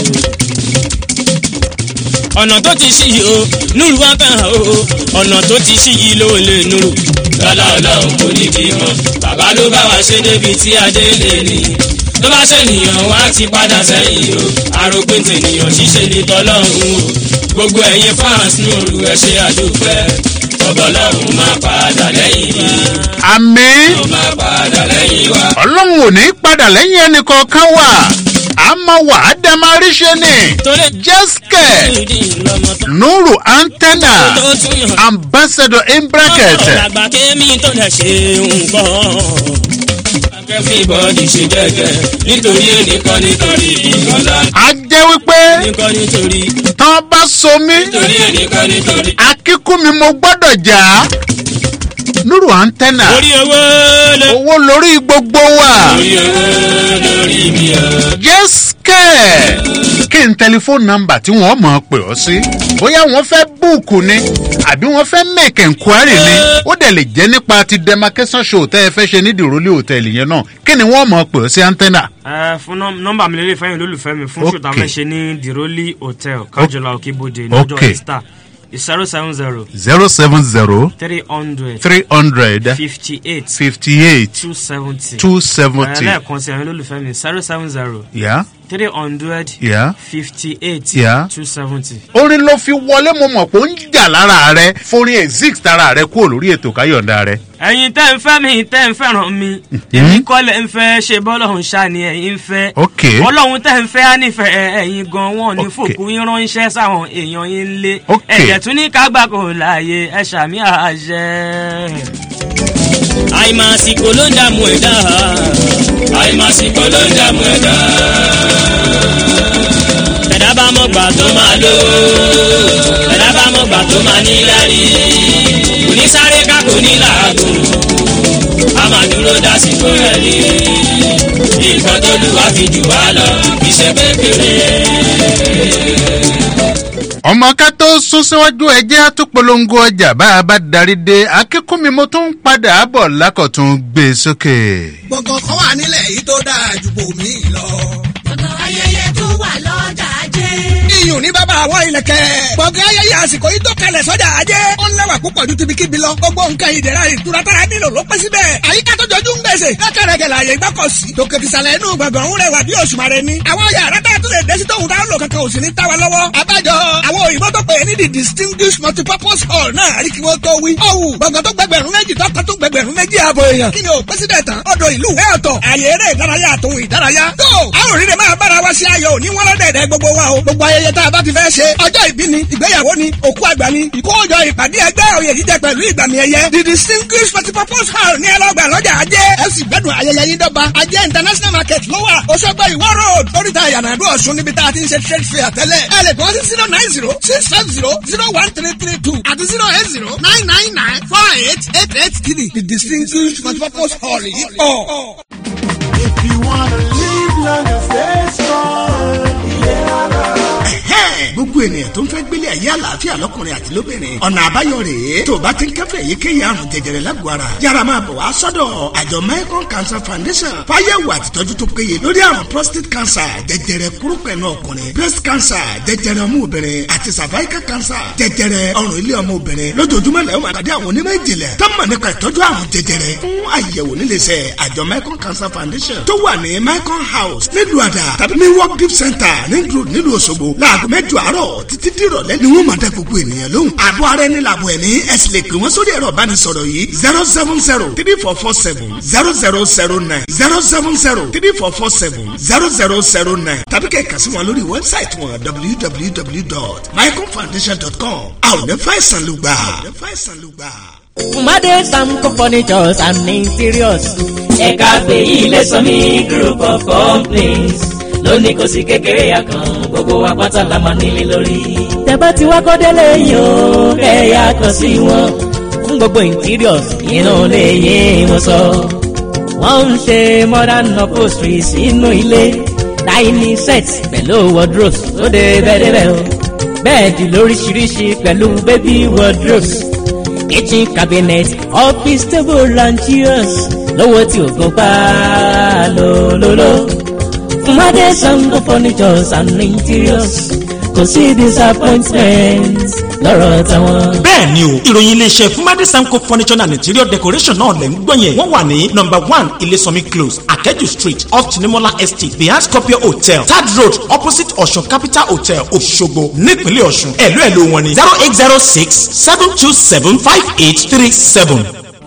[SPEAKER 12] ọ̀nà tó ti ṣí yìí o núrù wá fẹ́ hàn o ọ̀nà tó ti ṣí yìí ló lè núrù. lọ́lá ọlọ́run kò ní bí mọ́ bàbá ló bá wa ṣe débi tí adé lè ní. ló bá ṣènìyàn wá ti padà sẹ́yìn o àròpin tènìyàn ṣíṣe ní tọ́lọ́run o gbogbo ẹ̀yin fans núrù ẹ̀ ṣe àdúpẹ́ ọbọ̀lọ́run máa padà lẹ́yìn mi.
[SPEAKER 3] àmì
[SPEAKER 12] ó máa padà lẹ́yìn wa.
[SPEAKER 3] ọlọ́run ò ní padà lẹ́yìn ẹnì kọ̀ọ̀kan wà á máa wà á dẹ́ máa rí ṣe ni jẹ́sìkẹ̀ nuru antenna ambassador in bracket
[SPEAKER 12] ọ̀làgbà kémi tó lè ṣe nǹkan. everybody ṣe jẹ́jẹ́ nítorí ẹnìkan nítorí ìyọ̀lá.
[SPEAKER 3] a jẹ́ wípé
[SPEAKER 12] ẹnìkan nítorí
[SPEAKER 3] tán bá so mí
[SPEAKER 12] nítorí ẹnìkan nítorí.
[SPEAKER 3] akíkú mi mo gbọ́dọ̀ jà á nuru antenna
[SPEAKER 12] orí owó ló.
[SPEAKER 3] owó lórí gbogbo wa
[SPEAKER 12] orí owó lórí mi ọ̀.
[SPEAKER 3] jẹ́sìkẹ̀ kí n tẹlifóònù nọmba tí wọ́n mọ̀ ọ́ pè ọ́ sí bóyá wọ́n fẹ́ búùkù ni àbí wọ́n fẹ́ make enquiry ni ó dẹ̀ lè jẹ́ nípa ti demarcation show tẹ́ ẹ fẹ́ ṣe ní dìrólì hòtẹ́ẹ̀lì yẹn náà kí ni wọ́n mọ̀ ọ́ pè ọ́ sí antenna.
[SPEAKER 11] ẹ fún nọm- nọmba mi lélẹ̀ fẹ́yìn olólùfẹ́ mi fún ṣùtà
[SPEAKER 3] Okay.
[SPEAKER 11] fẹ́ ṣe ní the rolly hotel kájọlá òkèbòde lọ́jọ́
[SPEAKER 3] Okay.
[SPEAKER 11] easter zero seven zero
[SPEAKER 3] zero seven zero
[SPEAKER 11] three hundred
[SPEAKER 3] three hundred
[SPEAKER 11] fifty eight
[SPEAKER 3] fifty eight
[SPEAKER 11] two seventy
[SPEAKER 3] two seventy.
[SPEAKER 11] lẹ́ẹ̀kan sí ẹ̀yin olólùfẹ́ mi zero seven zero
[SPEAKER 3] Yeah.
[SPEAKER 11] three hundred
[SPEAKER 3] Yeah.
[SPEAKER 11] fifty eight
[SPEAKER 3] Yeah.
[SPEAKER 11] two seventy.
[SPEAKER 3] orin ló fi wọlé mo mọ̀ pé ó ń jà lára rẹ forin exist tara rẹ kúrò lórí ètò káyọ̀ǹda rẹ.
[SPEAKER 11] ẹ̀yin tẹ́ ń fẹ́ mi tẹ́ ń fẹ́ràn mi èmi kọ́lẹ̀ ń fẹ́ ṣe bọ́lọ́hún ṣá ni ẹ̀yin ń fẹ́
[SPEAKER 3] Ok.
[SPEAKER 11] ọlọ́run tẹ́ ń fẹ́ á nífẹ̀ẹ́ ẹ̀yin gan wọn ní fòkú yín ránṣẹ́ sáwọn èèyàn yín lé
[SPEAKER 3] Ok.
[SPEAKER 11] ẹ̀jẹ̀ tún ní kágbá kò láàyè ẹ̀ ṣàmì àṣẹ.
[SPEAKER 12] àìmàsìkò ló ń dààmú ẹ̀dá àìmàsìkò ló ń dààmú ẹ̀dá. ẹ̀dá bá mọ̀ gbà tó máa lò ẹ̀dá bá mọ̀ gbà tó máa ní lárí kò ní sáré ká kò ní làágùn a máa dúró dásìkò ẹ̀ ní nǹkan tó lù wá fi jù wá lọ kì í ṣe kékeré.
[SPEAKER 3] ọmọ ká tó sún síwájú ẹjẹ́ àtúpolongo ọjà bá a bá darí dé akínkúnmi mo tún ń padà bọ̀ lákọ̀tún gbé e sókè.
[SPEAKER 4] gbọ̀ngàn kan wà nílẹ̀ yìí tó dáa ju bòmí lọ.
[SPEAKER 13] gbọ̀ngàn ayẹyẹ tó wà lọ́jà ajé.
[SPEAKER 4] iyùn ní bàbá àwọn ìlẹ̀kẹ̀. gbọ̀ngàn ayẹyẹ àsìkò yìí tó kalẹ̀ sọ́jà ajé. ó ń lẹ́wà púpọ̀ ju tibikíbi lọ. gbogbo nǹkan ìdẹ̀ra ìtura tára nílò ló pẹ́ síbẹ̀. àyíká tó jọjú ń gbèsè. lọ́kẹ̀rẹ̀kẹ̀ làyè gbọ́kọ̀sí. tòkè tìsàlẹ̀ inú gbọ̀ngàn ń rẹwà bí òṣùmàrè ni. àwọn yàrá tá a tún lè dé sí tóun tá a lò kankan ò sì ní táwa lọ́wọ́. abájọ àwọn òyìnbó tó pè é ní the distinguished multipurpose hall náà rí kí wọ́n tó wí. ọ̀wù gbọ̀ngàn tó gbẹgbẹ̀rún méjì tọkàn tó gbẹgbẹ̀rún méjì ààbò èèyàn. kí ni o pẹ́sídẹ̀ tán ọ̀dọ̀ ìlú ẹ̀ ọ̀tọ̀ àyè eré ìdárayá àtòhun ìdárayá. tó a ò rí rẹ̀ máa bára wa ṣe ayọ̀ òní wọ́n lọ́dẹ̀ẹ̀dẹ̀ gbogbo wa o. gbogbo ayẹyẹ tá a bá ti fẹ́ ṣe ọjọ́ ìbí ni ìgbéyàwó ni òkú àgbà ni ìkójọ ìpàdé ẹgbẹ́ òye jíjẹ pẹ̀lú ìgbàmì ẹ̀yẹ. the distinguished multipurpose hall ní ẹlọ́gbà lọ́jà ajé ẹ sì gbẹ́dùn ayẹyẹ yín dọ́gba ajé international market ló wà Òṣogbo ìwọ road oríta ìyànàdú ọ̀ṣun níbi tá a ti ń ṣe trade fair tẹ́lẹ̀ ẹ lè kọ́ sí zero nine zero six five zero zero one three three two àti zero eight zero nine nine nine four eight eight eight three the distinguished multipurpose hall yìí pọ̀.
[SPEAKER 6] If you wanna live long and stay strong, yeah.
[SPEAKER 10] gbogbo ènìyàn tó ń fẹ́ gbélé ayé àlàáfíà lọ́kùnrin àti lóbìnrin ọ̀nà àbáyọ rèé tó o bá ti ń kẹ́fẹ́ èyíkéyìí àrùn jẹjẹrẹ lágọ̀ọ́ ara yára máa bọ̀ wá sọ́dọ̀ àjọ Mekong Cancer Foundation fáyẹ̀wò àtìtọ́jú tó péye lórí àrùn prostate cancer jẹjẹrẹ kúrúpẹ̀nù ọkùnrin breast cancer jẹjẹrẹ ọmú obìnrin àti cervical cancer jẹjẹrẹ ọrùn ilé ọmọ obìnrin lójoojúmọ́ lẹ́yìn máa pàdé àwọn onímọ̀ ìjìnlẹ̀ tó mọ̀ nípa ìtọ́jú àrùn jẹjẹrẹ fún àyẹ̀wò níléeṣẹ́ àjọ Mekong Cancer Foundation tó wà ní Mekong House nílùú àdà tàbí ní work gift center nílùú nílùú Òṣogbo láago mẹ́jọ àárọ̀ títí dìrọ̀lẹ́ ni wọ́n máa dá gbogbo ènìyàn lóhùn. àbọ̀ ara ẹni làbọ̀ ẹni ẹ sì lè pè wọ́n sórí ẹ̀rọ ìbánisọ̀rọ̀ yìí zero seven zero three four four seven zero zero zero nine zero seven zero three four four seven zero zero zero nine tàbí kẹ́ ẹ̀ kà sí wọn lórí wẹ́bsáìtì wọn www.mycomfoundation.com a ò ní fàìsàn ló gbà.
[SPEAKER 14] Fumade Samco Furnitures and Interiors.
[SPEAKER 8] ẹ̀ka fèyí lè sọ ní group of companies lónìí kò sí kékeré àkàn gbogbo wa pátá la máa nílé lórí.
[SPEAKER 14] Tẹ̀bá ti wá kọ́délé yìí o, kẹ̀yà kan sí wọn. Fún gbogbo interiors, inú lè yé wọn sọ. Wọ́n ń ṣe modern upholstery sínú ilé. Dining sets pẹ̀lú wardrobes tó dé bẹ́ẹ̀dẹ́bẹ́ o. Bẹ́ẹ̀dì lóríṣiríṣi pẹ̀lú baby wardrobes. Kitchen cabinet, office table and chairs. Lówó tí ògùn pa lólóló. Fumade Sango Furnitures and Interiors kò sí disappointment lọ́rọ̀ tàwọn.
[SPEAKER 7] bẹ́ẹ̀ ni o ìròyìn iléeṣẹ́ fúnmadé sanko furniture and interior decoration náà lẹ̀ ń gbọ́ yẹn wọ́n wà ní number one ilésànmí close akẹ́jù street off tinimola estate behind scorpio hotel third road opposite ọ̀ṣun capital hotel òṣogbo nípínlẹ̀ ọ̀ṣun ẹ̀lú ẹ̀lú wọn ni zero eight zero six seven two seven five eight three seven.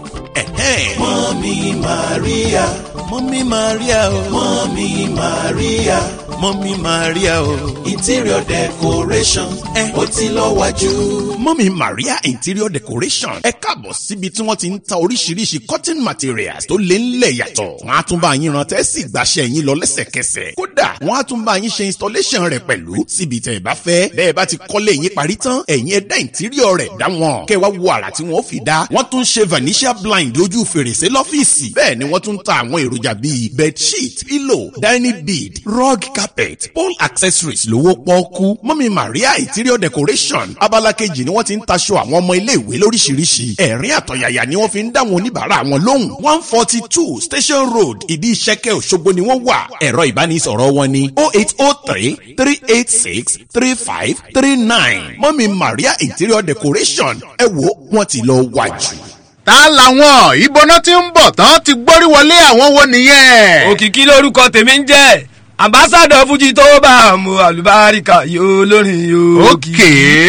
[SPEAKER 6] Mọ́mí Maria, Mọ́mí Maria o, Mọ́mí Maria, Mọ́mí Maria o, interior decoration, ó ti lọ wájú.
[SPEAKER 15] mọ́mí maria interior decoration ẹ káàbọ̀ síbi tí wọ́n ti ń ta oríṣiríṣi cotton materials tó lé ńlẹ̀ yàtọ̀ wọ́n á tún bá yín rántẹ́ sì gbàṣẹ́ yín lọ lẹ́sẹ̀kẹsẹ̀ kódà wọ́n á tún bá yín ṣe installation rẹ̀ pẹ̀lú síbi tẹ̀ ẹ bá fẹ́ bẹ́ẹ̀ bá ti kọ́lé yín parí tán ẹ̀yin ẹ dá interior rẹ̀ dá wọn kẹ́ wá wo àrà tí wọ́n fi dá wọ́n tún ṣe vanishia blind lójú fèrèsé lọ́fíìsì bẹ́ẹ̀ ni wọ́n tún ta àwọn èròjà bíi bedsheet pillow dining bead rug carpet pole accessories lówó pọ́ọ́kú mọ́mí maria interior decoration abala kejì ni wọ́n ti ń taṣọ àwọn ọmọ iléèwé lóríṣiríṣi ẹ̀rín àtọ̀yàyà ni wọ́n fi ń dá wọn oníbàárà wọn lóhùn one forty two station road ìdí ìṣẹ́kẹ́ òṣogbo ni wọ́n wà ẹ̀rọ ìbánisọ̀rọ̀ wọn ni oh eight oh three three eight six three five three nine mọ́mí maria interior decoration ẹ wo wọ́n ti lọ wájú.
[SPEAKER 3] ta làwọn ìbọná tí ń bọ̀ tán ti gbórí wọlé àwọn wo nìyẹn.
[SPEAKER 16] òkìkí lórúkọ tèmi ń jẹ́ ambassadọ fújì tó bá a mú àlùbáríkà yóò lórin yóò
[SPEAKER 3] òkè.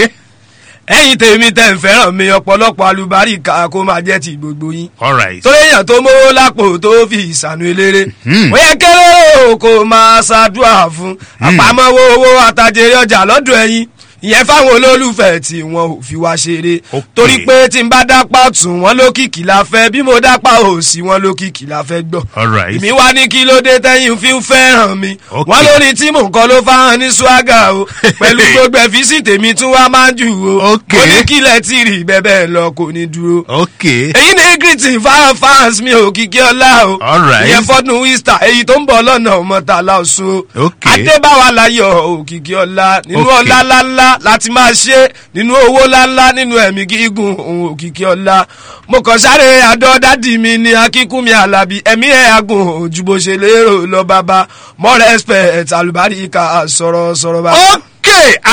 [SPEAKER 16] ẹ̀yin tèmi tẹ̀ ń fẹ́ràn mi ọ̀pọ̀lọpọ̀ àlùbáríkà kó máa jẹ́ ti gbogbo yín.
[SPEAKER 3] alright.
[SPEAKER 16] torí èèyàn tó mówó lápò tó fi ìsànú eléré. ó yẹ kéré o kó máa ṣàdúrà fún àpamọ́wọ́ owó àtàjèrè ọjà lọ́dọ̀ ẹ̀yin ìyẹn fáwọn olólùfẹ́ tí wọn ò fi wá ṣeré torí pé tí n bá dápá tún wọn lókìkí la fẹ́ bí mo dápá òsì wọn lókìkí la fẹ́ gbọ́
[SPEAKER 3] alright.
[SPEAKER 16] èmi wá ní kí ló dé tẹ́yìn fi ń fẹ́ràn mi
[SPEAKER 3] Ok.
[SPEAKER 16] wọ́n lórí tí mò ń kọ́ ló fáwọn ní swaga o pẹ̀lú gbogbo ẹ̀físì tèmi tún wá máa ń jù o
[SPEAKER 3] Ok.
[SPEAKER 16] mo ní kílẹ̀ tí rí bẹ́ẹ̀ lọ kò ní dúró.
[SPEAKER 3] ok.
[SPEAKER 16] èyí ni greeting fáwọn fans mi ò kíkí ọlá o
[SPEAKER 3] Alright.
[SPEAKER 16] ìyẹn fọdún easter èyí tó ń bọ̀ lọ́nà ọmọtàlá ọ̀ṣun o
[SPEAKER 3] ok.
[SPEAKER 16] adébáwa láyọ̀ òkìkí ọlá nínú
[SPEAKER 3] Ok.
[SPEAKER 16] ọlá ńláńlá láti máa ṣe nínú owó ńláńlá nínú ẹ̀mí gígùn òun òkìkí ọlá mo kàn sáré àdọ́ dádì mi ní akínkúnmi alábí ẹ̀mí ẹ̀ agùn ojú bó ṣe lérò lọ bàbá more respect àlùbáríkà sọ̀rọ̀ sọ̀rọ̀ bàbá.
[SPEAKER 3] ok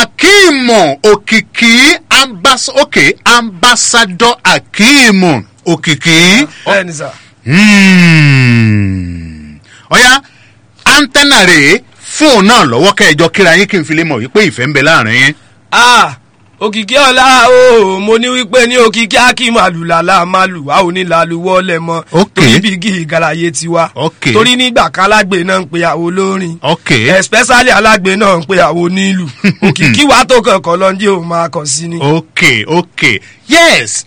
[SPEAKER 3] akimu òkìkí ambas ok ambassador akimu òkìkí.
[SPEAKER 16] bẹ́ẹ̀ni sà.
[SPEAKER 3] Hmm. ọ̀ya antenna rèé fóònù náà lọ́wọ́ kẹjọ kíra yín kí n fi lè mọ̀ wípé ìfẹ́ ń bẹ láàrin yín.
[SPEAKER 16] ah òkìkí ọ̀la o mo ní wípé ní òkìkí akíma àlùlàlà máa lù wá òní làlùwọ́ lẹ̀ mọ́ torí bígì ìgàlàyé tiwa torí nígbà kan alágbe náà ń pe àwọn olórin especially alágbe náà ń pe àwọn onílù òkìkí wa tó kankan lọ ní òun máa kàn sí ni.
[SPEAKER 3] ok ok yes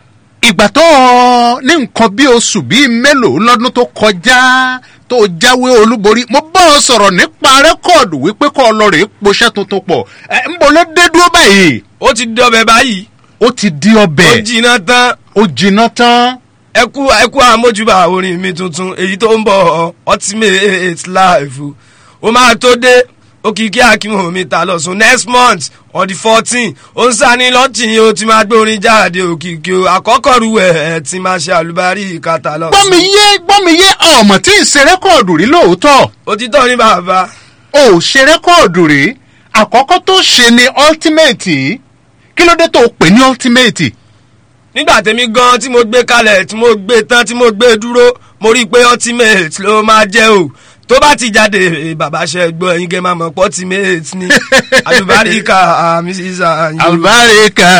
[SPEAKER 3] ìgbà tó ọ ní nǹkan bí oṣù bíi mélòó lọ́dún tó kọjá tó jáwé olúborí mo bá ọ sọ̀rọ̀ nípa rẹ́kọ̀dù wípé kọ́ ọ lọ rèé poṣẹ́ tuntun pọ̀ ẹ̀ ń bọ̀ ló dé dúró báyìí.
[SPEAKER 16] ó ti di ọbẹ̀ báyìí.
[SPEAKER 3] ó ti di ọbẹ̀.
[SPEAKER 16] ó jiná tán.
[SPEAKER 3] ó jiná tán.
[SPEAKER 16] ẹ kú ẹ kú àmójúbà orin mi tuntun èyí tó ń bọ̀ ultimate life ó máa tó dé òkìkí akínwó mi ta lọ́sùn next month on the fourteen ó ń sani lọ́tìn ó ti máa gbé orin jáde òkìkí o àkọ́kọ́ ru ẹ̀ ẹ̀ ti máa ṣe àlùbárí ìkàtà lọ́sùn.
[SPEAKER 3] gbọ́mi yé gbọ́mi yé ọmọ tí ì ṣe rẹ́kọ̀dù rí lóòótọ́.
[SPEAKER 16] òtítọ́ ní bàbá.
[SPEAKER 3] o ò ṣe rẹ́kọ̀dù rí àkọ́kọ́ tó ṣe ni ultimate kí ló dé tó o pè ní ultimate.
[SPEAKER 16] nígbà tèmi gan tí mo gbé kalẹ̀ tí mo gbé tán tí mo gbé dúró mo rí i pé ultimate ló máa jẹ́ o tó bá ti jáde bàbá ṣe gbọ́ ẹ̀yin gẹ́ máa mọ̀ pọ́ ultimate ni alubarika mrs ayin.
[SPEAKER 3] alubarika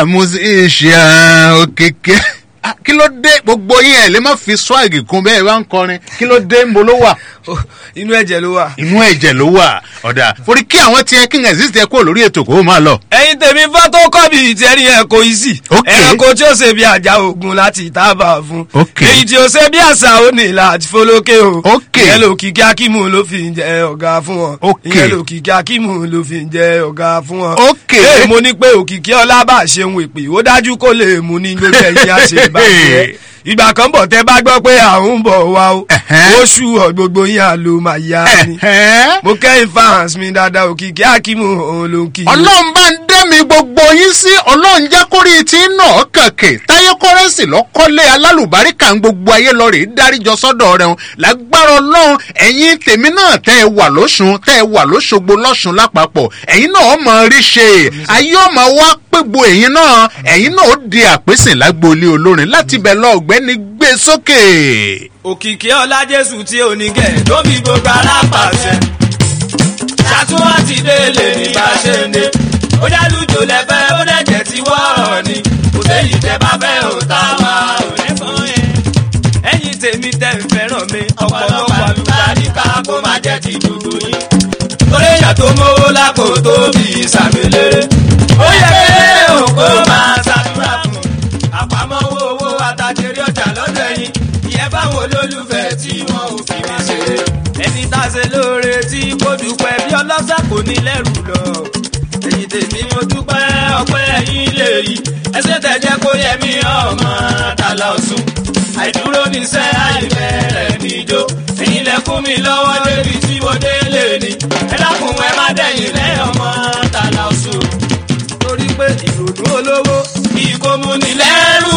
[SPEAKER 3] musician òkèké kí ló dé gbogbo yín ẹ lè má fi swag kún bẹ́ẹ̀ wá ń kọrin kí ló dé ń bo ló wà.
[SPEAKER 16] inú ẹ̀jẹ̀ ló wà.
[SPEAKER 3] inú ẹ̀jẹ̀ ló wà ọ̀dà forí kí àwọn tiẹ̀ kí n exist ẹ kúrò lórí ètò kó o máa lọ.
[SPEAKER 16] ẹyin tèmi fọ́tò kọ́bì ìtẹ́rí ẹ̀kọ́ ìsì ẹ̀kọ́ tí ó ṣe bí àjà ogun láti ìtàbà fún. èyí tí ó ṣe bí àṣà ó ní láti fọlọ́kẹ́ o. ìyẹn ló kìkì akímù ló fi ń jẹ ọ̀gá fún wọn. ìyẹn ló kìkì akímù ló fi ń jẹ ọ̀gá fún wọn. ee mo ní pé òkìkí ọlá bá ṣeun ìpè ó dájú kó lè mú ní gbogbo ẹ̀yìn àṣẹ ìbàjẹ́ ìgbà kan bọ̀ tẹ́ bá gbọ́ pé àwọn ń bọ̀ wá o oṣù ọ̀ gbogbo yín àlò máa yá ni mo kẹ́yìn fans mi dáadáa òkìkí akímù òun ló ń kí.
[SPEAKER 3] ọlọ́run bá ń dẹ́mi gbogbo yín sí ọlọ́run jẹ́ kórìí tí náà kàkè táyé kọ́rẹ́nsì lọ́kọ́lé alálùbáríkà ń gbogbo ayé lọ rèé dáríjọ sọ́dọ̀ rẹ̀ hàn lágbára ọlọ́run ẹ̀yin tèmi náà tẹ́ ẹ wà lóṣùn tẹ́ ẹ wà lóṣogbo lọ́ṣùn lápapọ̀ ẹ̀yin náà mọ̀ rí ṣe ayé ọmọ wa pégbó ẹ̀yin náà ẹ̀yin náà ó di àpèsè lágboolé olórin láti bẹ̀ lọ ọ̀gbẹ́ni gbé sókè.
[SPEAKER 12] òkìkí ọlá jésù tí ò ní gẹ̀ tó fi gbogbo alápàṣẹ ṣàtúnwá ti délé ní bá ṣe ń dé ó dálùjò lẹ́fẹ́ ó dẹ̀jẹ̀ tí wọ́ọ̀rọ̀ ni kò séyìí tẹ́ bá fẹ́ ò tá a wá ò ní fún yẹn. ẹ̀yin tèmi tẹ́ ń fẹ́ràn mi ọ̀pọ̀lọpọ̀ àlùbáríkà kó má jẹ́ ti dùdú yín. torí èèyàn tó mówó lápò tó bí ìsàmìlérè ó yẹ kéré òkú máa ṣàdúrà fún àpamọ́wọ́ owó àtàjẹrí ọjà lọ́dọ̀ ẹ̀yìn ìyẹn báwọn olólùfẹ́ tí wọ́n ò fi mí ṣeré. ẹni tá a ṣe lóore tí kò dúpẹ́ bí ọlọ́sà kò ní lẹ́rù lọ. èyí tèmi mo dúpẹ́ ọpẹ́ ẹ̀yìn lè rí ẹsẹ̀ tẹ̀jẹ́ kó yẹ mí ọmọ tàlà ọ̀sùn. àìdúró níṣẹ́ àìbẹ̀rẹ̀ níjó ẹ̀yin lẹ fún mi lọ́wọ́ débi tí mo dé lè ní. ẹ dákun ẹ má dẹ̀yìn lẹ́ ọmọ tàlà ọ̀sùn. torí pé ìrònú olówó kí kò mú ni lẹ́rù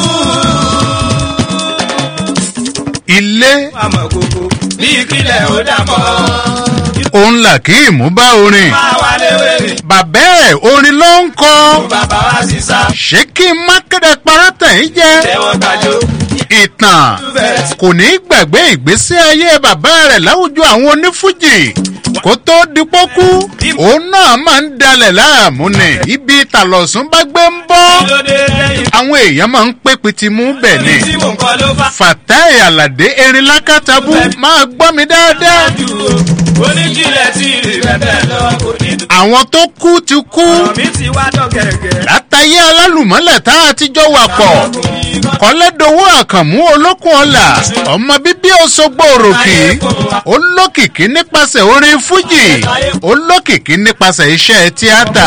[SPEAKER 3] ilé.
[SPEAKER 12] àmọ̀ kòkó bí ìkílẹ̀ ó dà mọ́.
[SPEAKER 3] òun là kí ìmú bá orin.
[SPEAKER 12] máa wà léwé mi.
[SPEAKER 3] bàbá ẹ̀ orin ló ń kọ.
[SPEAKER 12] bàbá wa sì sá.
[SPEAKER 3] ṣé kí n má kéde parọ́tẹ̀ yìí jẹ́.
[SPEAKER 12] tẹ́wọ́n gbàjọ.
[SPEAKER 3] ìtàn kò ní í gbàgbé ìgbésí ayé bàbá rẹ̀ láwùjọ àwọn onífújì kó tó dipọ́ kú òun náà máa ń dalẹ̀ láàmú ni ibi tàlọ̀sùn bá gbé ń bọ́ àwọn èèyàn máa ń pé pitimú bẹ̀ ni fatai alade erin lákàtàbù máa gbọ́ mi dáadáa.
[SPEAKER 12] oníjìnlẹ̀ tí rẹ̀ bẹ́ẹ̀ lọ kò ní dùn.
[SPEAKER 3] àwọn tó kú ti kú
[SPEAKER 12] mi ti wá dọ̀gẹ̀gẹ̀.
[SPEAKER 3] látàyé alálùmọ́lẹ̀ tá a ti jọ wà pọ̀ kọ́lẹ́dowó àkànmú olókùn ọ̀la ọmọ bíbí òṣogbo òròkì olókìkí nípasẹ̀ orin fújì olókìkí nípasẹ̀ iṣẹ́ tíátà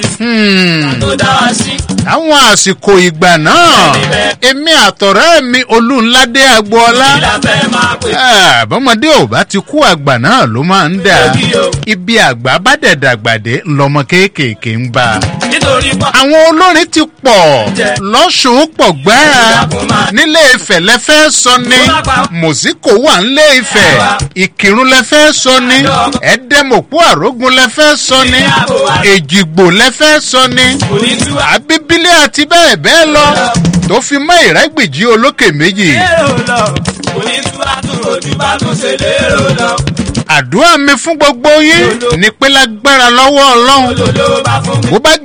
[SPEAKER 3] àwọn àsìkò ìgbà náà èmi àtọ̀rẹ́ mi olúńládé agboola bọ́mọdé ò bá ti kú àgbà náà ló máa ń dà ibi àgbà bá dẹ̀ dàgbàdé ńlọmọ kéékèèké ń bá àwọn olórin ti pọ̀ lọ́sùn pọ̀ gbáà nílé ifẹ̀ lẹ́fẹ́ sọ ni mòsíkò wà nílé ifẹ̀ ìkírun lẹ́fẹ́ sọ ni ẹ̀ẹ́dẹ́mọ̀pọ̀ àrógun lẹ́fẹ́ sọ ni èjìgbò lẹ́fẹ́ sọ ni àbíbílẹ̀ àti bẹ́ẹ̀ bẹ́ẹ̀ lọ tó fi mọ́ ìrẹ́gbìjì olókè méjì.
[SPEAKER 12] lérò lọ onítúwà tún ojú bá tún ṣe lérò lọ.
[SPEAKER 3] àdúrà mi fún gbogbo yín ní pé lágbára lọ́wọ́ ọlọ́run bó bá jẹ́ pé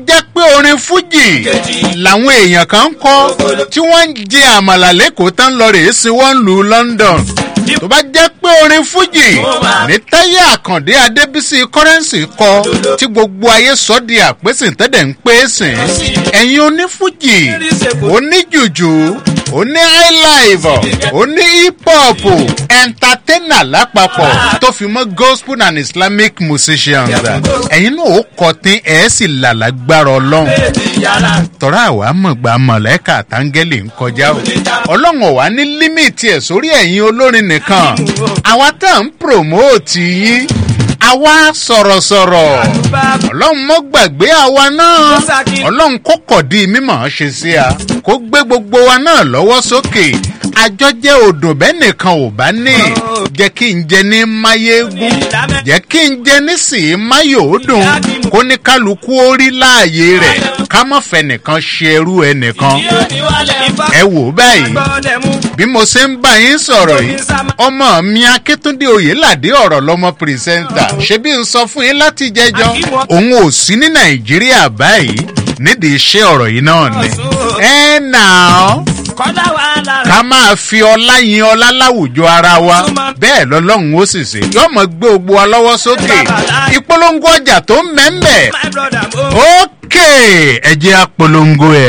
[SPEAKER 3] orin fújì làwọn èèyàn kan ń kọ́ tí wọ́n ń jẹ àmàlà lẹ́kọ̀ọ́ tán lọ rèé sí wọ́n lu london tó bá jẹ́ pé orin fújì ní táyé àkàndé adébísí kọ́rẹ́ǹsì kọ tí gbogbo ayé sọ di àpèsè tẹ́lẹ̀ ń pè é sìn ẹ̀yin onífújì oníjùjù oní highlife oní hip hop entertainer lápapọ̀ tó fi mọ́ gospel and islamic musicians ẹ̀yin náà ó kọ́ tí ẹ̀ sì làlágbára ọlọ́run tọ́ra àwa mọ̀gbà mọ̀lẹ́kà táńgẹ́lì ń kọjá o ọlọ́run ọ̀wá ní límìtì ẹ̀ sórí ẹ̀yin olórin nìkan àwa tá à ń promote yín àwa sọ̀rọ̀sọ̀rọ̀ ọlọ́run mọ́ gbàgbé àwa náà ọlọ́run kó kọ̀dí mímọ̀ ṣe sí a kó gbé gbogbo wa náà lọ́wọ́ sókè àjọ jẹ́ odò bẹ́ẹ̀ nìkan ò bá ní jẹ́ kí n jẹ ní máyégún jẹ́ kí n jẹ ní sì í máyòódùn kó ní kálukú ó rí láàyè rẹ̀ ká mọ̀ fẹ́ nìkan ṣe ẹrú ẹ nìkan ẹ wò báyìí bí mo ṣe ń bá yín sọ̀rọ̀ yìí ọmọ mi akíntúndé oyèládé ọ̀rọ̀ lọmọ pírẹsẹ́ńtà ṣebí n sọ fún yín láti jẹjọ́ òun ò sí ní nàìjíríà báyìí nídìí iṣẹ́ ọ̀rọ̀ yìí náà ni ẹ nà ọ́ ká máa fi ọlá yin ọlá láwùjọ ara wa bẹ́ẹ̀ lọ́lọ́run ó sì ṣe yóò mọ̀ gbé gbogbo wa lọ́wọ́ sókè ìpolongo ọjà tó ń mẹ́mẹ́ ókè ẹ̀jẹ̀ apolongo ẹ̀.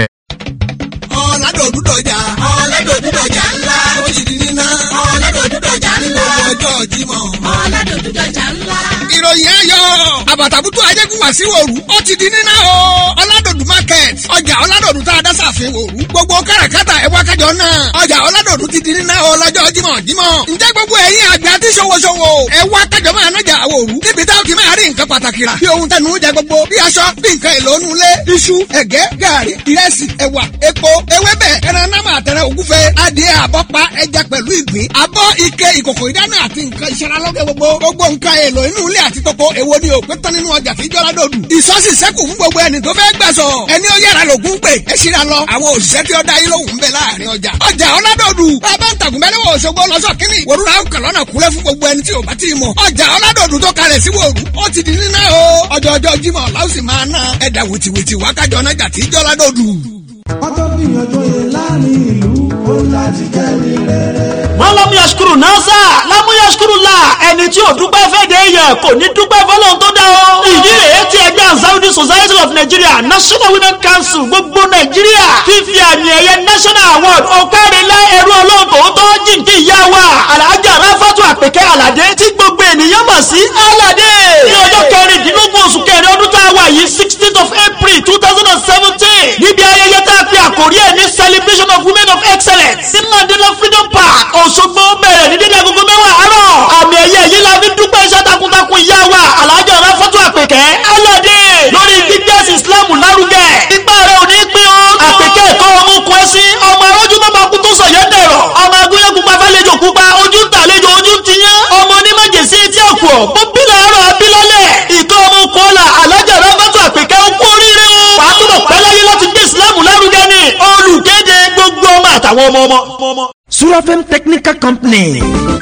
[SPEAKER 4] ọ̀làdòdúdọ̀jà ọ̀làdòdúdọ̀jà ńlá ó ti di níná ọ̀làdòdúdọ̀jà ńlá ọjọ́ jímọ̀ ọ̀làdòdúdọ̀jà ńlá. ìròyìn ayọ̀ àbàtàbùtù ayégúnwà sí wòrú ó ti di níná o ọ̀làdòdù market ọjà ọ̀làdòdù tá a dá sàfin wòrú gbogbo káràkátà ẹ̀wá kájọ náà ọjà ọ̀làdòdù ti di níná o lọ́jọ́ jímọ̀ jímọ̀ ǹjẹ́ gbogbo ẹ̀yin àgbẹ̀ àti ṣòwòṣòwò ẹ̀wá kájọ máa nájà wòrú níbi táwọn ti máa rí nǹkan pàtàkì rà bí ohun tẹnu jẹ gbogbo bí aṣọ bí nǹkan èlò onú ilé iṣu ẹ̀gẹ́ gàrí ìrẹsì ẹ̀wà epo ewébẹ̀ ẹran náà máa tẹ̀rẹ̀ ògúfe adìẹ àbọ̀pá ẹja pẹ̀lú ìgbín abọ́ ike ìkòkò ìdáná àti nǹkan ìṣaralọ́gẹ̀ gbogbo gbogbo nǹkan èlò inú ilé àti toko èwo ni òpé tán nínú ọjà tí jọra dòdù. ìsọ́sì sẹ́kù fún gbogbo ẹni tó fẹ́ gbà sọ ẹni ó yára lògùn pé ẹ ṣíra lọ àwọn òṣìṣẹ́ tí ó dá yín lóhùn ń bẹ láàrin ọjà. ọjà ọládòdù bàbá ń tàgùn mẹ́lẹ́wọ̀ òṣogbo lọ́sọ̀ kínní wòrúra ó kàn lọ́nà kúlẹ̀ fún gbogbo ẹni tí ò bá tí ì mọ̀. ọjà ọládòdù tó kalẹ̀ sí wòrú ó ti di níná o ọjọ́ ọjọ́ jímọ̀ láwùsì máa ná ẹ̀dà wìtìwìtì wákàjọ náà jà tí jọra dòdù.
[SPEAKER 6] ọjọ́ gbìyànjú yẹn láàrin ìlú ó láti kẹ́rì rere.
[SPEAKER 7] wọ́n lọ́mú yashkuru nasa lámú yashkuru la ẹni tí ò dúpẹ́ fẹ́ẹ́dẹ́ yẹ kò ní dúpẹ́ fọlọ́n tó dá o. ìdí rèé tí ẹgbẹ́ ansaudi society of nigeria national women council gbogbo nàìjíríà fífi àmì ẹ̀yẹ national award ọ̀kárẹ̀lẹ̀ ẹ̀rú ọlọ́ọ̀tọ̀ tó jìnkì ìyá wa alhaja rafatu àpèkẹ́ alade tí gbogbo ènìyàn mọ̀ sí alade. ní ọjọ́ kẹrìndínlógún oṣù kẹrin ọdún tá a wà yìí sixteenth of april two thousand and seventeen níbi ayẹyẹ tá a fi àkórí ẹ̀ ní celebration of women of excellence sí mandela freedom park òṣogbo bẹ̀rẹ̀ ní dídí agogo mẹ́wàá àárọ̀ àmì ẹ̀yẹ yìí la fi dúpẹ́ iṣẹ́ takuntakun ìyá wa alhaja rafatu àpèkẹ́ alade lórí gbígbẹ́sì islam lárugẹ ipa rẹ̀ ò ní pín o àpèkẹ́ ẹ̀kọ́ ọmọ okùn ẹ̀sìn ọmọ arójú tó máa kú tó sọ̀yẹ́ dẹ̀rọ̀ ọmọ agúnyẹ́ pupa fẹ́lẹ́jọ pupa ojú ń tàlejò ojú ń tiyán ọmọ onímọ̀jẹ̀sí etí ọ̀kọ̀ ó bí làárọ̀ abilọ́lẹ̀ ìkọ́ ọmọ okùn ọ̀la alhaja rafatu àpèkẹ́ ó kú oríire o wàá túbọ̀ pẹ́ láyé láti gbé islam lárugẹ ni olùkéde gbogbo ọmọ àtàwọn ọmọ ọmọ.
[SPEAKER 17] surafem technical company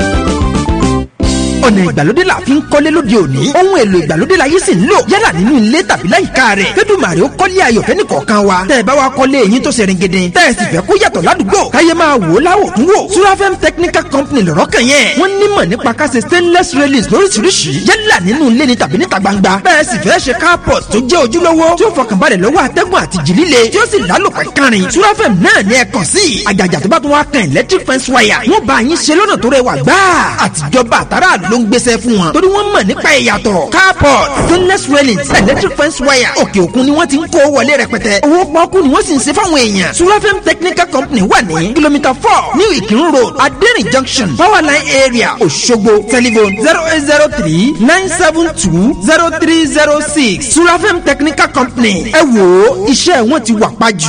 [SPEAKER 17] ọ̀nà ìgbàlódé la fi ń kọ́lé lóde òní ohun èlò ìgbàlódé la yìí sì ń lò yálà nínú ilé tàbí láyìíká rẹ̀ fẹ́dùmàrè ó kọ́lé ayọ̀fẹ́ nìkọ̀ọ̀kan wa tẹ́ ẹ bá wa kọ́lé eyín tó ṣe ringede tẹ́ ẹ sì fẹ́ kó yàtọ̀ ládùúgbò káyé máa wò ó láwò tún wò surafem technical company lọ́rọ́ kan yẹn wọ́n nímọ̀ nípa ká ṣe stainless railings lóríṣiríṣi yálà nínú ilé ni tàbí níta gbangba bẹ́ẹ̀ sì fẹ́ ṣe carport tó jẹ́ ojúlówó tí ó fọkànbalẹ̀ lọ́wọ́ atẹ́gùn àti jì líle tí ó sì lálòpẹ́ kárin surafem náà ní ẹ kàn sí àjàjà tó bá tún wá kan electric fence wire wọ́n bá yín ṣe lọ́nà tó rẹwà gbáà àtijọba àtàràlù ló ń gbéṣẹ́ fún wọn torí wọ́n mọ̀ nípa ìyàtọ̀ carport stainless railings electric fence wire òkè òkun ni wọ́n ti ń kó wọlé rẹpẹtẹ owó pọ́ọ́kú ni wọ́n sì ń ṣe fáwọn èèyàn surafem technical company wà ní kìlómítà four new ìkírun road adẹ́rìn junction powerline area òṣogbo telephone zero eight zero three nine seven two zero three zero six surafem technical company ẹ wò ó iṣẹ́ wọn ti wà pájù.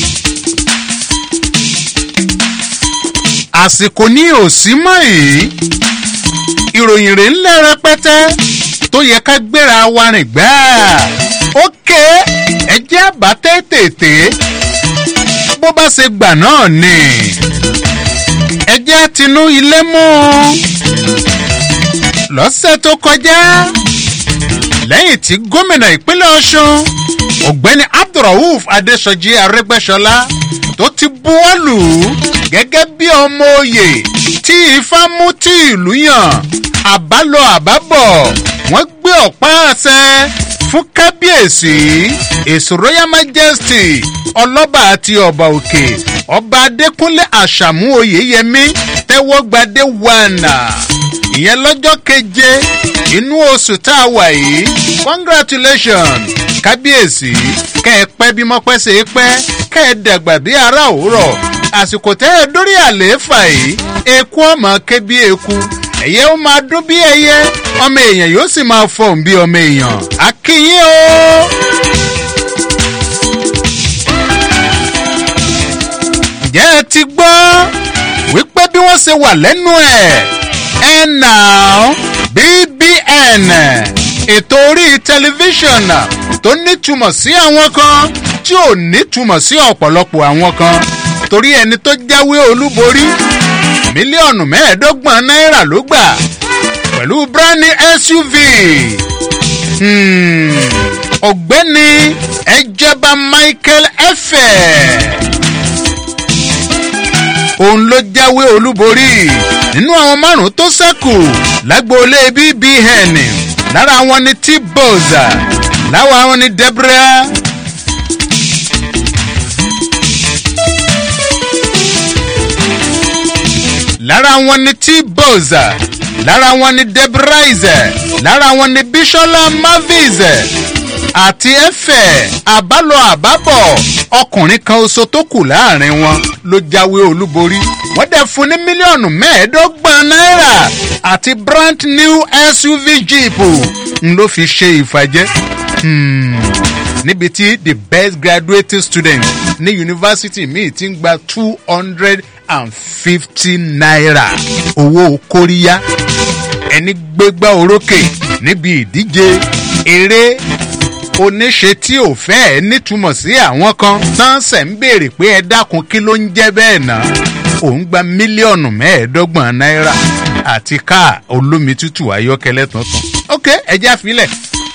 [SPEAKER 3] àsìkò ní òsì mọ́ èyí ìròyìn rẹ̀ ńlẹ̀ rẹpẹtẹ tó yẹ ká gbéra wa rìn gbáà ókè ẹjẹ́ àbá tètè bó bá ṣe gbà náà ni ẹjẹ́ tinú ilé mú lọ́sẹ̀ tó kọjá lẹ́yìn tí gómìnà ìpínlẹ̀ ọ̀ṣun ọ̀gbẹ́ni abdulrauf adesoji arẹgbẹsọlá tó ti buwọ́lù gẹ́gẹ́ bí ọmọ oyè tí ifá mú tí ìlú yàn àbálọ àbábọ̀ wọ́n gbé ọ̀pá àṣẹ fún kábíyèsí èso royal majesty ọlọ́ba àti ọba òkè ọba adékúnlé àṣàmú oyèyẹmí tẹ́wọ́gbadé wànà ìyẹn lọ́jọ́ keje inú oṣù tá a wà yìí congratulations kábíyèsí kẹ́ ẹ pẹ́ bí mọ́pẹ́ ṣe é pẹ́ kẹ́ ẹ dàgbà bí ara òwúrọ̀ àsìkò tẹ́ ẹ dórí àlééfà yìí eku ọmọ ké bí eku ẹ̀yẹ ó máa dún bí ẹyẹ ọmọ èèyàn yóò sì máa fọ̀hún bí ọmọ èèyàn akínyìn o. ǹjẹ́ ẹ ti gbọ́ wípé bí wọ́n ṣe wà lẹ́nu ẹ̀ ẹ̀ nà bbn ètò orí tẹlifíṣàn tó nítumọ̀ sí àwọn kan tí ò nítumọ̀ sí ọ̀pọ̀lọpọ̀ àwọn kan torí ẹni tó jáwé olúborí mílíọ̀nù mẹ́ẹ̀ẹ́dọ́gbọ̀n náírà ló gbà pẹ̀lú brani suv ọ̀gbẹ́ni ẹjẹba michael efe òun ló jáwé olúborí nínú àwọn márùn tó sẹ́kù lágbóolé bbn lára wọn ni t-boza láwa wọn ni deborah. lára wọn ni t-boza lára wọn ni debraize lára wọn ni bishola mavize àti ẹfẹ àbálọ àbábọ ọkùnrin kan oṣù tó kù láàrin wọn ló jáwé olúborí wọn dẹ fún ní mílíọnù mẹẹẹdọgbọn náírà àti brand new suv jeep n ló fi ṣe ìfàjẹ. Hmm níbi tí the best graduating student ní yunifásitì míì ti ń gba two hundred and fifty naira owó kóríyá ẹni gbégbá orókè níbi ìdíje eré oníṣe tí ò fẹ́ ẹ nítumọ̀ sí àwọn kan tán ṣẹ̀ ń béèrè pé ẹ dákun kí ló ń jẹ́ bẹ́ẹ̀ náà òun gba mílíọ̀nù mẹ́ẹ̀ẹ́dọ́gbọ̀n náírà àti káà olómi tútù ayọ́kẹ́lẹ́ tuntun ok ẹjẹ́ àfilẹ̀.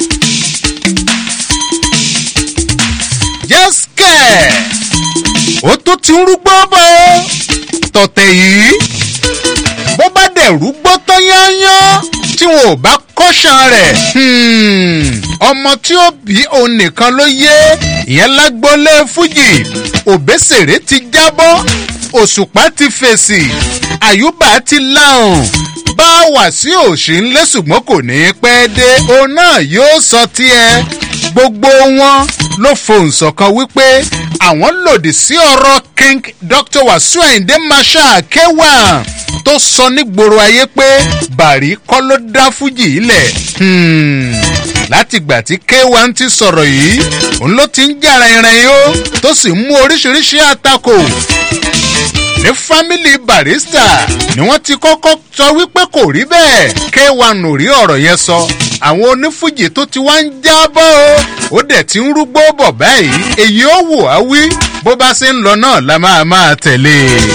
[SPEAKER 3] jẹ́sìkẹ̀ ó tún ti ń rúgbó bọ́ tọ̀tẹ̀ yìí bó bá dẹ̀ rúgbó tán yányán tí wọn ò bá kọ́ṣán rẹ̀ ọmọ tí ó bí òun nìkan ló yé ìyẹn lágbólé fújì òbésèré ti jábọ́ òṣùpá ti fèsì àyùbá ti láhùn bá wà sí òṣì ńlẹ́ ṣùgbọ́n kò ní í pẹ́ dé òun náà yóò sọ tiẹ̀ gbogbo wọn ló fohùn ṣọ̀kan wípé àwọn lòdì sí ọ̀rọ̀ king dr wasu ayinde marshal kewa tó sọ nígboro ayé pé bàrí kọ́ ló dá fújì ilẹ̀ látìgbà tí kewa ti sọ̀rọ̀ yìí òun ló ti ń jára ìrìn yó tó sì mú oríṣiríṣi àtakò ní fámìlì barista ni wọ́n ti kọ́kọ́ sọ wípé kò rí bẹ́ẹ̀ k1 ò rí ọ̀rọ̀ yẹn sọ àwọn onífújì tó ti wá ń jábọ́ o ó dẹ̀ ti ń rúgbó bọ̀ báyìí èyí ó wò á wí bó bá ṣe ń lọ náà la máa máa tẹ̀lé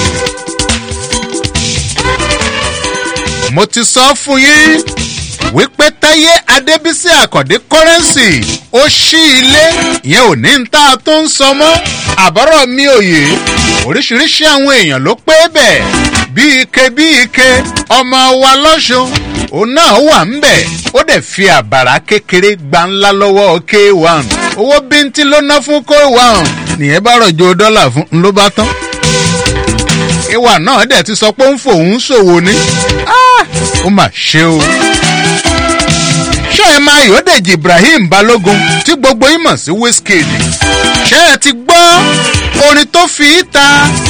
[SPEAKER 3] mo ti sọ fún yín wípé táyé adébísí àkàndé kọ́rẹ́nsì ó ṣí ilé ìyẹn ò ní ta tó ń sọ mọ́ àbọ̀rọ̀ mi òye oríṣiríṣi àwọn èèyàn ló pé bẹ́ẹ̀ bí ike bí ike ọmọ wa lọ́sùn òun náà wà ń bẹ̀ ó dẹ̀ fi àbàrà kékeré gba ńlá lọ́wọ́ k1 owó bíntín ló ná fún k1 nìyẹn bá rọ̀jò dọ́là fún un ló bá tán ìwà náà dẹ̀ ti sọ pé ń fòun ṣòwò ni ó mà ṣe o ṣé ẹ máa yọ̀dẹ̀jì ibrahim balógun tí gbogbo yín mọ̀ sí wizkid ṣé ẹ ti gbọ́ orin tó fi í ta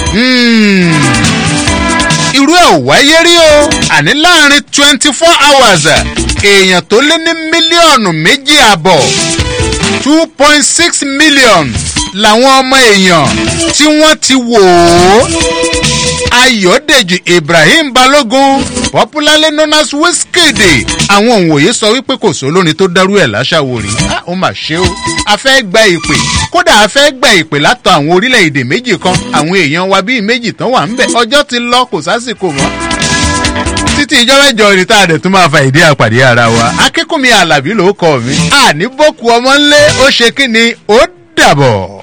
[SPEAKER 3] irú ẹ̀ ò wáyé rí o àní láàrin twenty four hours èèyàn tó lé ní mílíọ̀nù méjì àbọ̀ two point six million làwọn ọmọ èèyàn tí wọ́n ti wò ó ayọ̀dèjì ibrahim balógun popularly known as wizkid àwọn òǹwòye sọ wípé kò só lórin tó dárú ẹ̀ láṣàwò rí ó mà ṣe o a fẹ́ gba ìpè kódà a fẹ́ gba ìpè látọ̀ àwọn orílẹ̀-èdè méjì kan àwọn èèyàn wa bíi méjì tán wà ń bẹ̀ ọjọ́ ti lọ kò sásìkò mọ́ tí títí ìjọ mẹ́jọ ni tá a dẹ̀ tún máa fa ìdí àpàdé ara wa akínkùnmi alábí ló kọ mi àní bókù ọmọ ńlé ó ṣe kí ni ó dàbọ̀.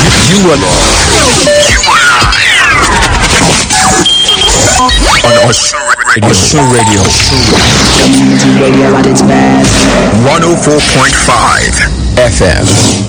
[SPEAKER 18] on Osun Radio. Osun Radio.
[SPEAKER 19] Radio at its best.
[SPEAKER 18] 104.5 FM.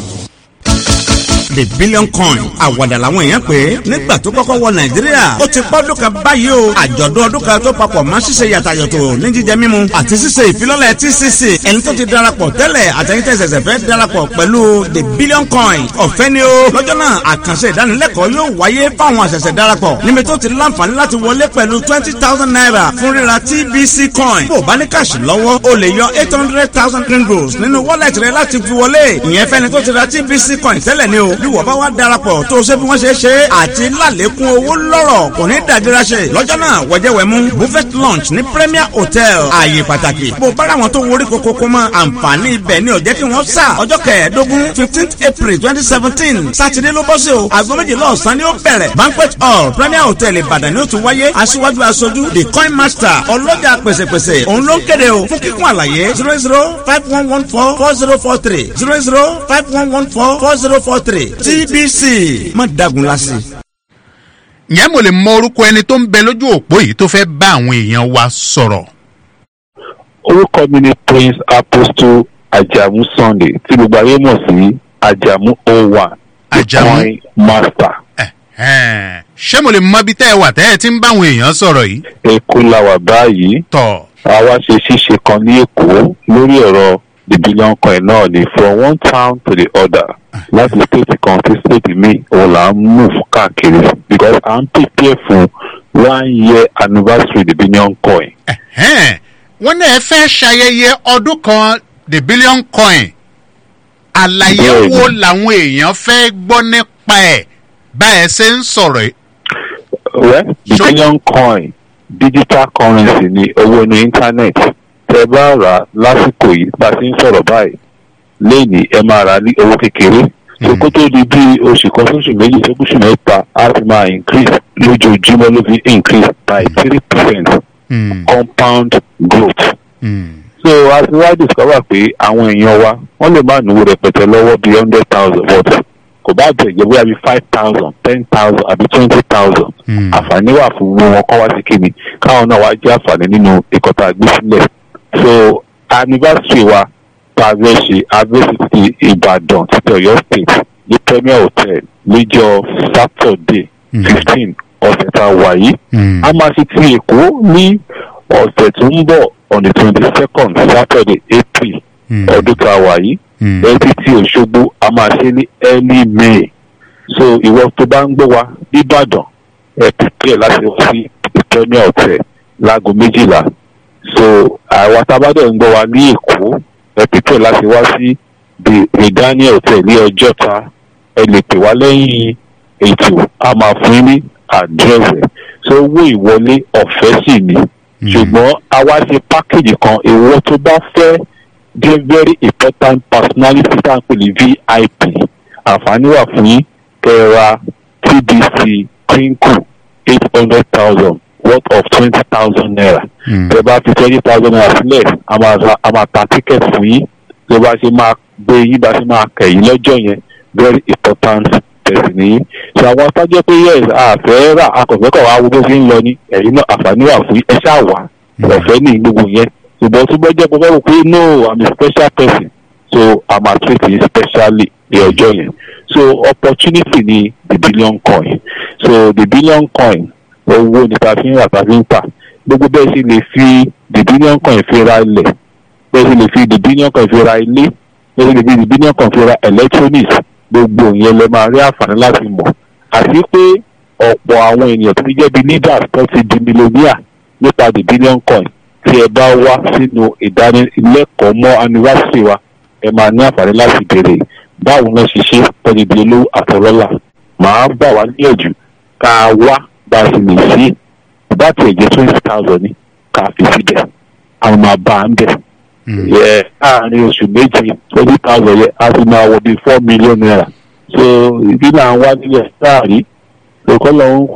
[SPEAKER 20] the billion coin àwàdà làwọn èèyàn pé nígbà tó kọ́kọ́ wọ nàìjíríà ó ti pọ́dún kan báyìí o àjọ̀dún ọdún kan tó papọ̀ mọ́ ṣíṣe yàtàyàtò ní jíjẹ mímu àti ṣíṣe ìfilọ́lẹ̀ tcc ẹni tó ti darapọ̀ tẹ́lẹ̀ àtẹ̀yìntẹ̀ ṣẹ̀ṣẹ̀ fẹ́ darapọ̀ pẹ̀lú the billion coin ọ̀fẹ́ ni o lọ́jọ́ náà àkànṣe ìdánilẹ́kọ̀ọ́ yóò wáyé fáwọn àṣẹ̀ṣẹ̀ darapọ̀ níbi tó ti láǹfààní láti wọlé pẹ̀lú twenty thousand naira fún ríra tbc coin bó o bá ní káàṣì lọ́wọ́ o lè yọ eight hundred thousand ringgos nínú wọ́lẹ̀tì rẹ láti fi wọlé ìyẹn fẹ́ni tó ti ra tbc coin tẹ́lẹ̀ ni o bí wọ́n bá wá darapọ̀ tó o ṣe bí wọ́n ṣe ṣe àti lálékún owó lọ́rọ̀ kò ní dàdíra ṣe lọ́jọ́ náà wẹ̀jẹ̀wẹ̀mú buffet lunch ní premier hotel ààyè pàtàkì bó o bá ra wọn tó worí kokoko mọ́ àǹfààní ibẹ̀ ni ò jẹ́ kí wọ́n sà ọjọ́ kẹẹ̀ẹ́dógún fifteenth april twenty seventeen sátidé ló bọ́ sí o aago méjìlá ọ̀sán ni ó bẹ̀rẹ̀ banquet hall premier hotel ìbàdàn ni ó ti wáyé aṣíwájú aṣojú the coin master ọlọ́jà pèsèpèsè òun ló ń kéde o fún kíkún àlàyé zero zero five one one four four zero four three zero zero five one one four four zero four three tbc má dagun lásì.
[SPEAKER 3] ǹjẹ́ mo lè mọ orúkọ ẹni tó ń bẹ lójú òpó yìí tó fẹ́ bá àwọn èèyàn wa sọ̀rọ̀.
[SPEAKER 21] orúkọ mi ni prince apostle ajamu sunday tí gbogbo ayé mọ̀ sí ajamu o1
[SPEAKER 3] Ajamu.
[SPEAKER 21] coin master.
[SPEAKER 3] Ẹ̀hẹ́n. ṣé mo lè mọ ibi tẹ́ ẹ wà tẹ́ ẹ ti ń bá àwọn èèyàn sọ̀rọ̀ yìí.
[SPEAKER 21] èkó la wà báyìí.
[SPEAKER 3] tọ̀.
[SPEAKER 21] àwa ṣe ṣíṣe kan ní èkó lórí ẹ̀rọ the billion coin náà ni from one town to the other láti state kan sí state mi òun là ń move káàkiri because à ń prepare fún one year anniversary the billion coin.
[SPEAKER 3] Ẹ̀hẹ́n. wọ́n náà fẹ́ ṣayẹyẹ ọdún kan the billion coin àlàyé
[SPEAKER 21] Bẹ́ẹ̀ni.
[SPEAKER 3] wo làwọn èèyàn fẹ́ gbọ́ nípa ẹ̀ bá ẹ ṣe ń sọ̀rọ̀ yìí.
[SPEAKER 21] well the billion coin digital currency ni owó ní internet tẹ bá rà á lásìkò yìí bá a ti ń sọ̀rọ̀ báyìí lẹ́yìn ẹ máa rà á ní owó kékeré so kó tó di bí oṣù kan sóṣù méjì sóṣù mẹ́ta á ti máa increase lójoojúmọ́ ló fi increase by three percent compound growth. so a ti wá discover pé àwọn èèyàn wa wọ́n lè má náwó rẹpẹtẹ lọ́wọ́ bíi hundred thousand but kò bá bẹ̀ jẹ́ bóyá bíi five thousand ten thousand àbí twenty thousand àǹfààní wà fún wọn kọ́ wá sí kíni káwọn náà wá jẹ́ àǹfààní nínú ìkọ́ta àgbésílẹ̀ so anniversary wa tá a fẹ́ ṣe abẹ́sí ti ìbàdàn títí ọ̀yọ́ state ní premier hotel níjọ saturday fifteen ọ̀sẹ̀ tá a wà yìí a máa ṣe ti èkó ní ọ̀sẹ̀ tó ń bọ̀ on the twenty second saturday april ọdún tá a wà yìí ẹtí tí òṣogbo a máa ṣe ní early may so ìwọ tó bá ń gbé wa nìbàdàn ẹ pípẹ́ láti wá sí premier hotel láago méjìlá so àwa tábàdàn ń gbọ́ wa ní èkó ẹ pípẹ́ láti wá sí the redania hotel ní ọjọ́ta ẹ lè pè wá lẹ́yìn ètò a máa fún yín ní àdírẹ́sì so owó ìwọlé ọ̀fẹ́ sì ni ṣùgbọ́n a wá ṣe pákéjì kan ìwọ tó bá fẹ́ jẹ́ very important personality tá à ń pè ní vip àǹfààní wà fún yín kẹ́ra tdc twinkle eight hundred thousand worth of twenty thousand naira tẹ bá fi twenty thousand naira sílẹ̀ a máa ra a máa ta ticket fún yín tó bá ṣe máa gbé yín bá ṣe máa kẹ̀ yín lọ́jọ́ yẹn very important person ní yín so àwọn sájọ́ pé yes àfẹ́ rà akọ̀fẹ́kọ̀ wá wo bó ṣe ń lọ ní ẹ̀yin náà àǹfààní wà fún yín ẹ ṣáà wà ọ̀fẹ́ ní gbogbo yẹn ṣùgbọ́n tó bá jẹ́ pé fẹ́ wò pé no i'm a special person so i'm a treat you specially ní ọjọ́ yẹn so opportunity ni the billion coin so the billion coin owó ni ta fi ń rà ta fi ń tà gbogbo bẹ́ẹ̀ sì lè fi the billion coin fi ra ilẹ̀ bẹ́ẹ̀ sì lè fi the billion coin fi ra ilé bẹ́ẹ̀ sì lè fi the billion coin fi ra electronics gbogbo yẹn lè máa rí àǹfààní láti mọ̀ àti pé ọ̀pọ̀ àwọn ènìyàn tó ti jẹ́ bí leaders tó ti di millionaire nípa the billion coin tí ẹ bá wá sínú ìdánilẹ́kọ̀ọ́ mọ́ anniversary wa ẹ máa ní àǹfààní láti béèrè báwo náà ṣe ṣe tọ́jú di olówó àtọ̀rọ́là màá gbà wá níyànjú ká wá bá a sì lè ṣe bá tiẹ̀ jẹ́ twenty thousand ní ká fi síbẹ̀ àwọn máa bá a ń bẹ̀. yẹ láàrin oṣù méjì twenty thousand yẹ a ti máa wọ bíi four million naira so ìdí náà wá nílẹ̀ sáàrí lókọ́ lọ́hún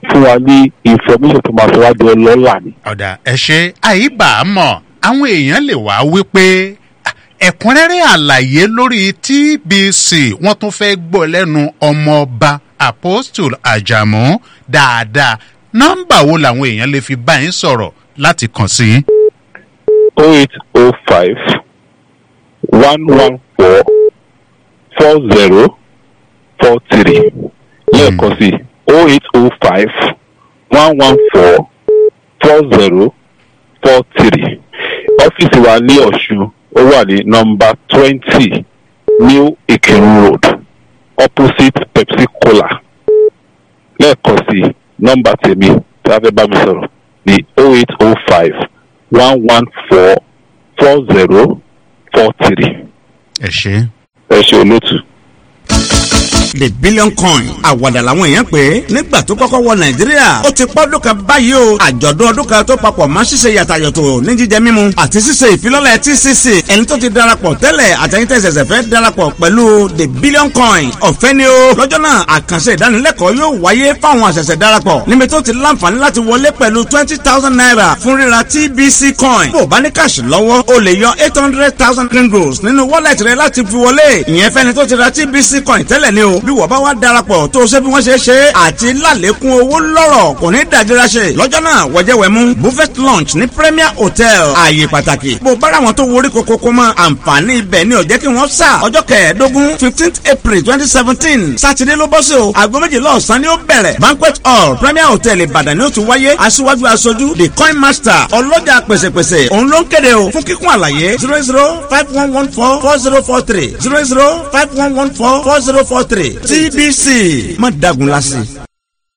[SPEAKER 21] fún wa ní information tó máa sọ wá di ọlọ́lá ni.
[SPEAKER 3] ọ̀dà ẹ ṣe àyíbá a mọ̀ àwọn èèyàn lè wá wípé "Ah, ẹ̀kúnrẹ́rẹ́ àlàyé lórí tbc wọ́n tún fẹ́ gbọ́ lẹ́nu ọmọọba apostle ajamu dáadáa nọ́mbà wo làwọn èèyàn lè fi bá yín sọ̀rọ̀ láti kàn sí yín.
[SPEAKER 21] oh eight oh five one one four four zero four three lẹ́ẹ̀kan sí oh eight oh five one one four four zero four three ọ́fíìsì wa ní ọ̀ṣun ó wà ní nọmba twenty new ìkírun road opposite pepsi cola lẹ́ẹ̀kan sí nọmba tèmi tí a fẹ́ bá mi sọ̀rọ̀ ní oh eight oh five one one four four zero four three.
[SPEAKER 3] ẹ ṣe.
[SPEAKER 21] ẹ ṣe olóòtú.
[SPEAKER 20] the billion coin àwàdà làwọn èèyàn pé nígbà tó kọ́kọ́ wọ nàìjíríà ó ti pọ́dún kan báyìí o àjọ̀dún ọdún kan tó papọ̀ mọ́ ṣíṣe yàtàyàtò ní jíjẹ mímu àti ṣíṣe ìfilọ́lẹ̀ tcc ẹni tó ti darapọ̀ tẹ́lẹ̀ àtẹ̀yìntẹ̀ ṣẹ̀ṣẹ̀ fẹ́ darapọ̀ pẹ̀lú the billion coin ọ̀fẹ́ ni o lọ́jọ́ náà àkànṣe ìdánilẹ́kọ̀ọ́ yóò wáyé fáwọn àṣẹ̀ṣẹ̀ darapọ̀ níbi tó ti láǹfààní láti wọlé pẹ̀lú twenty thousand naira fún ríra tbc coin bó o bá ní káàṣì lọ́wọ́ o lè yọ eight hundred thousand kringles nínú wọ́lẹ̀tì rẹ láti fi wọlé ìyẹn fẹ́ni tó ti ra tbc coin tẹ́lẹ̀ ni o bí wọ́n bá wá darapọ̀ tó o ṣe bí wọ́n ṣe ṣe àti lálékún owó lọ́rọ̀ kò ní dàjẹ́ra ṣe lọ́jọ́ náà wọ́jẹ́wẹ̀mú buffet lunch ní premier hotel ààyè pàtàkì bó bára wọn tó worí kokoko mọ́ àǹfààní ibẹ̀ ni ò jẹ́ kí wọ́n sà ọjọ́ kẹẹ̀ẹ́dógún fifteenth april twenty seventeen sátidé ló bọ́ sí o aago méjìlá ọ̀sán ni ó bẹ̀rẹ̀ banquet hall premier hotel ìbàdàn ni ó ti wáyé aṣíwájú aṣojú the coin master ọlọ́jà pèsèpèsè òun ló ń kéde o fún kíkún àlàyé zero zero five one one four four zero four three zero zero five one one four four zero four three tbc má dagun lásì.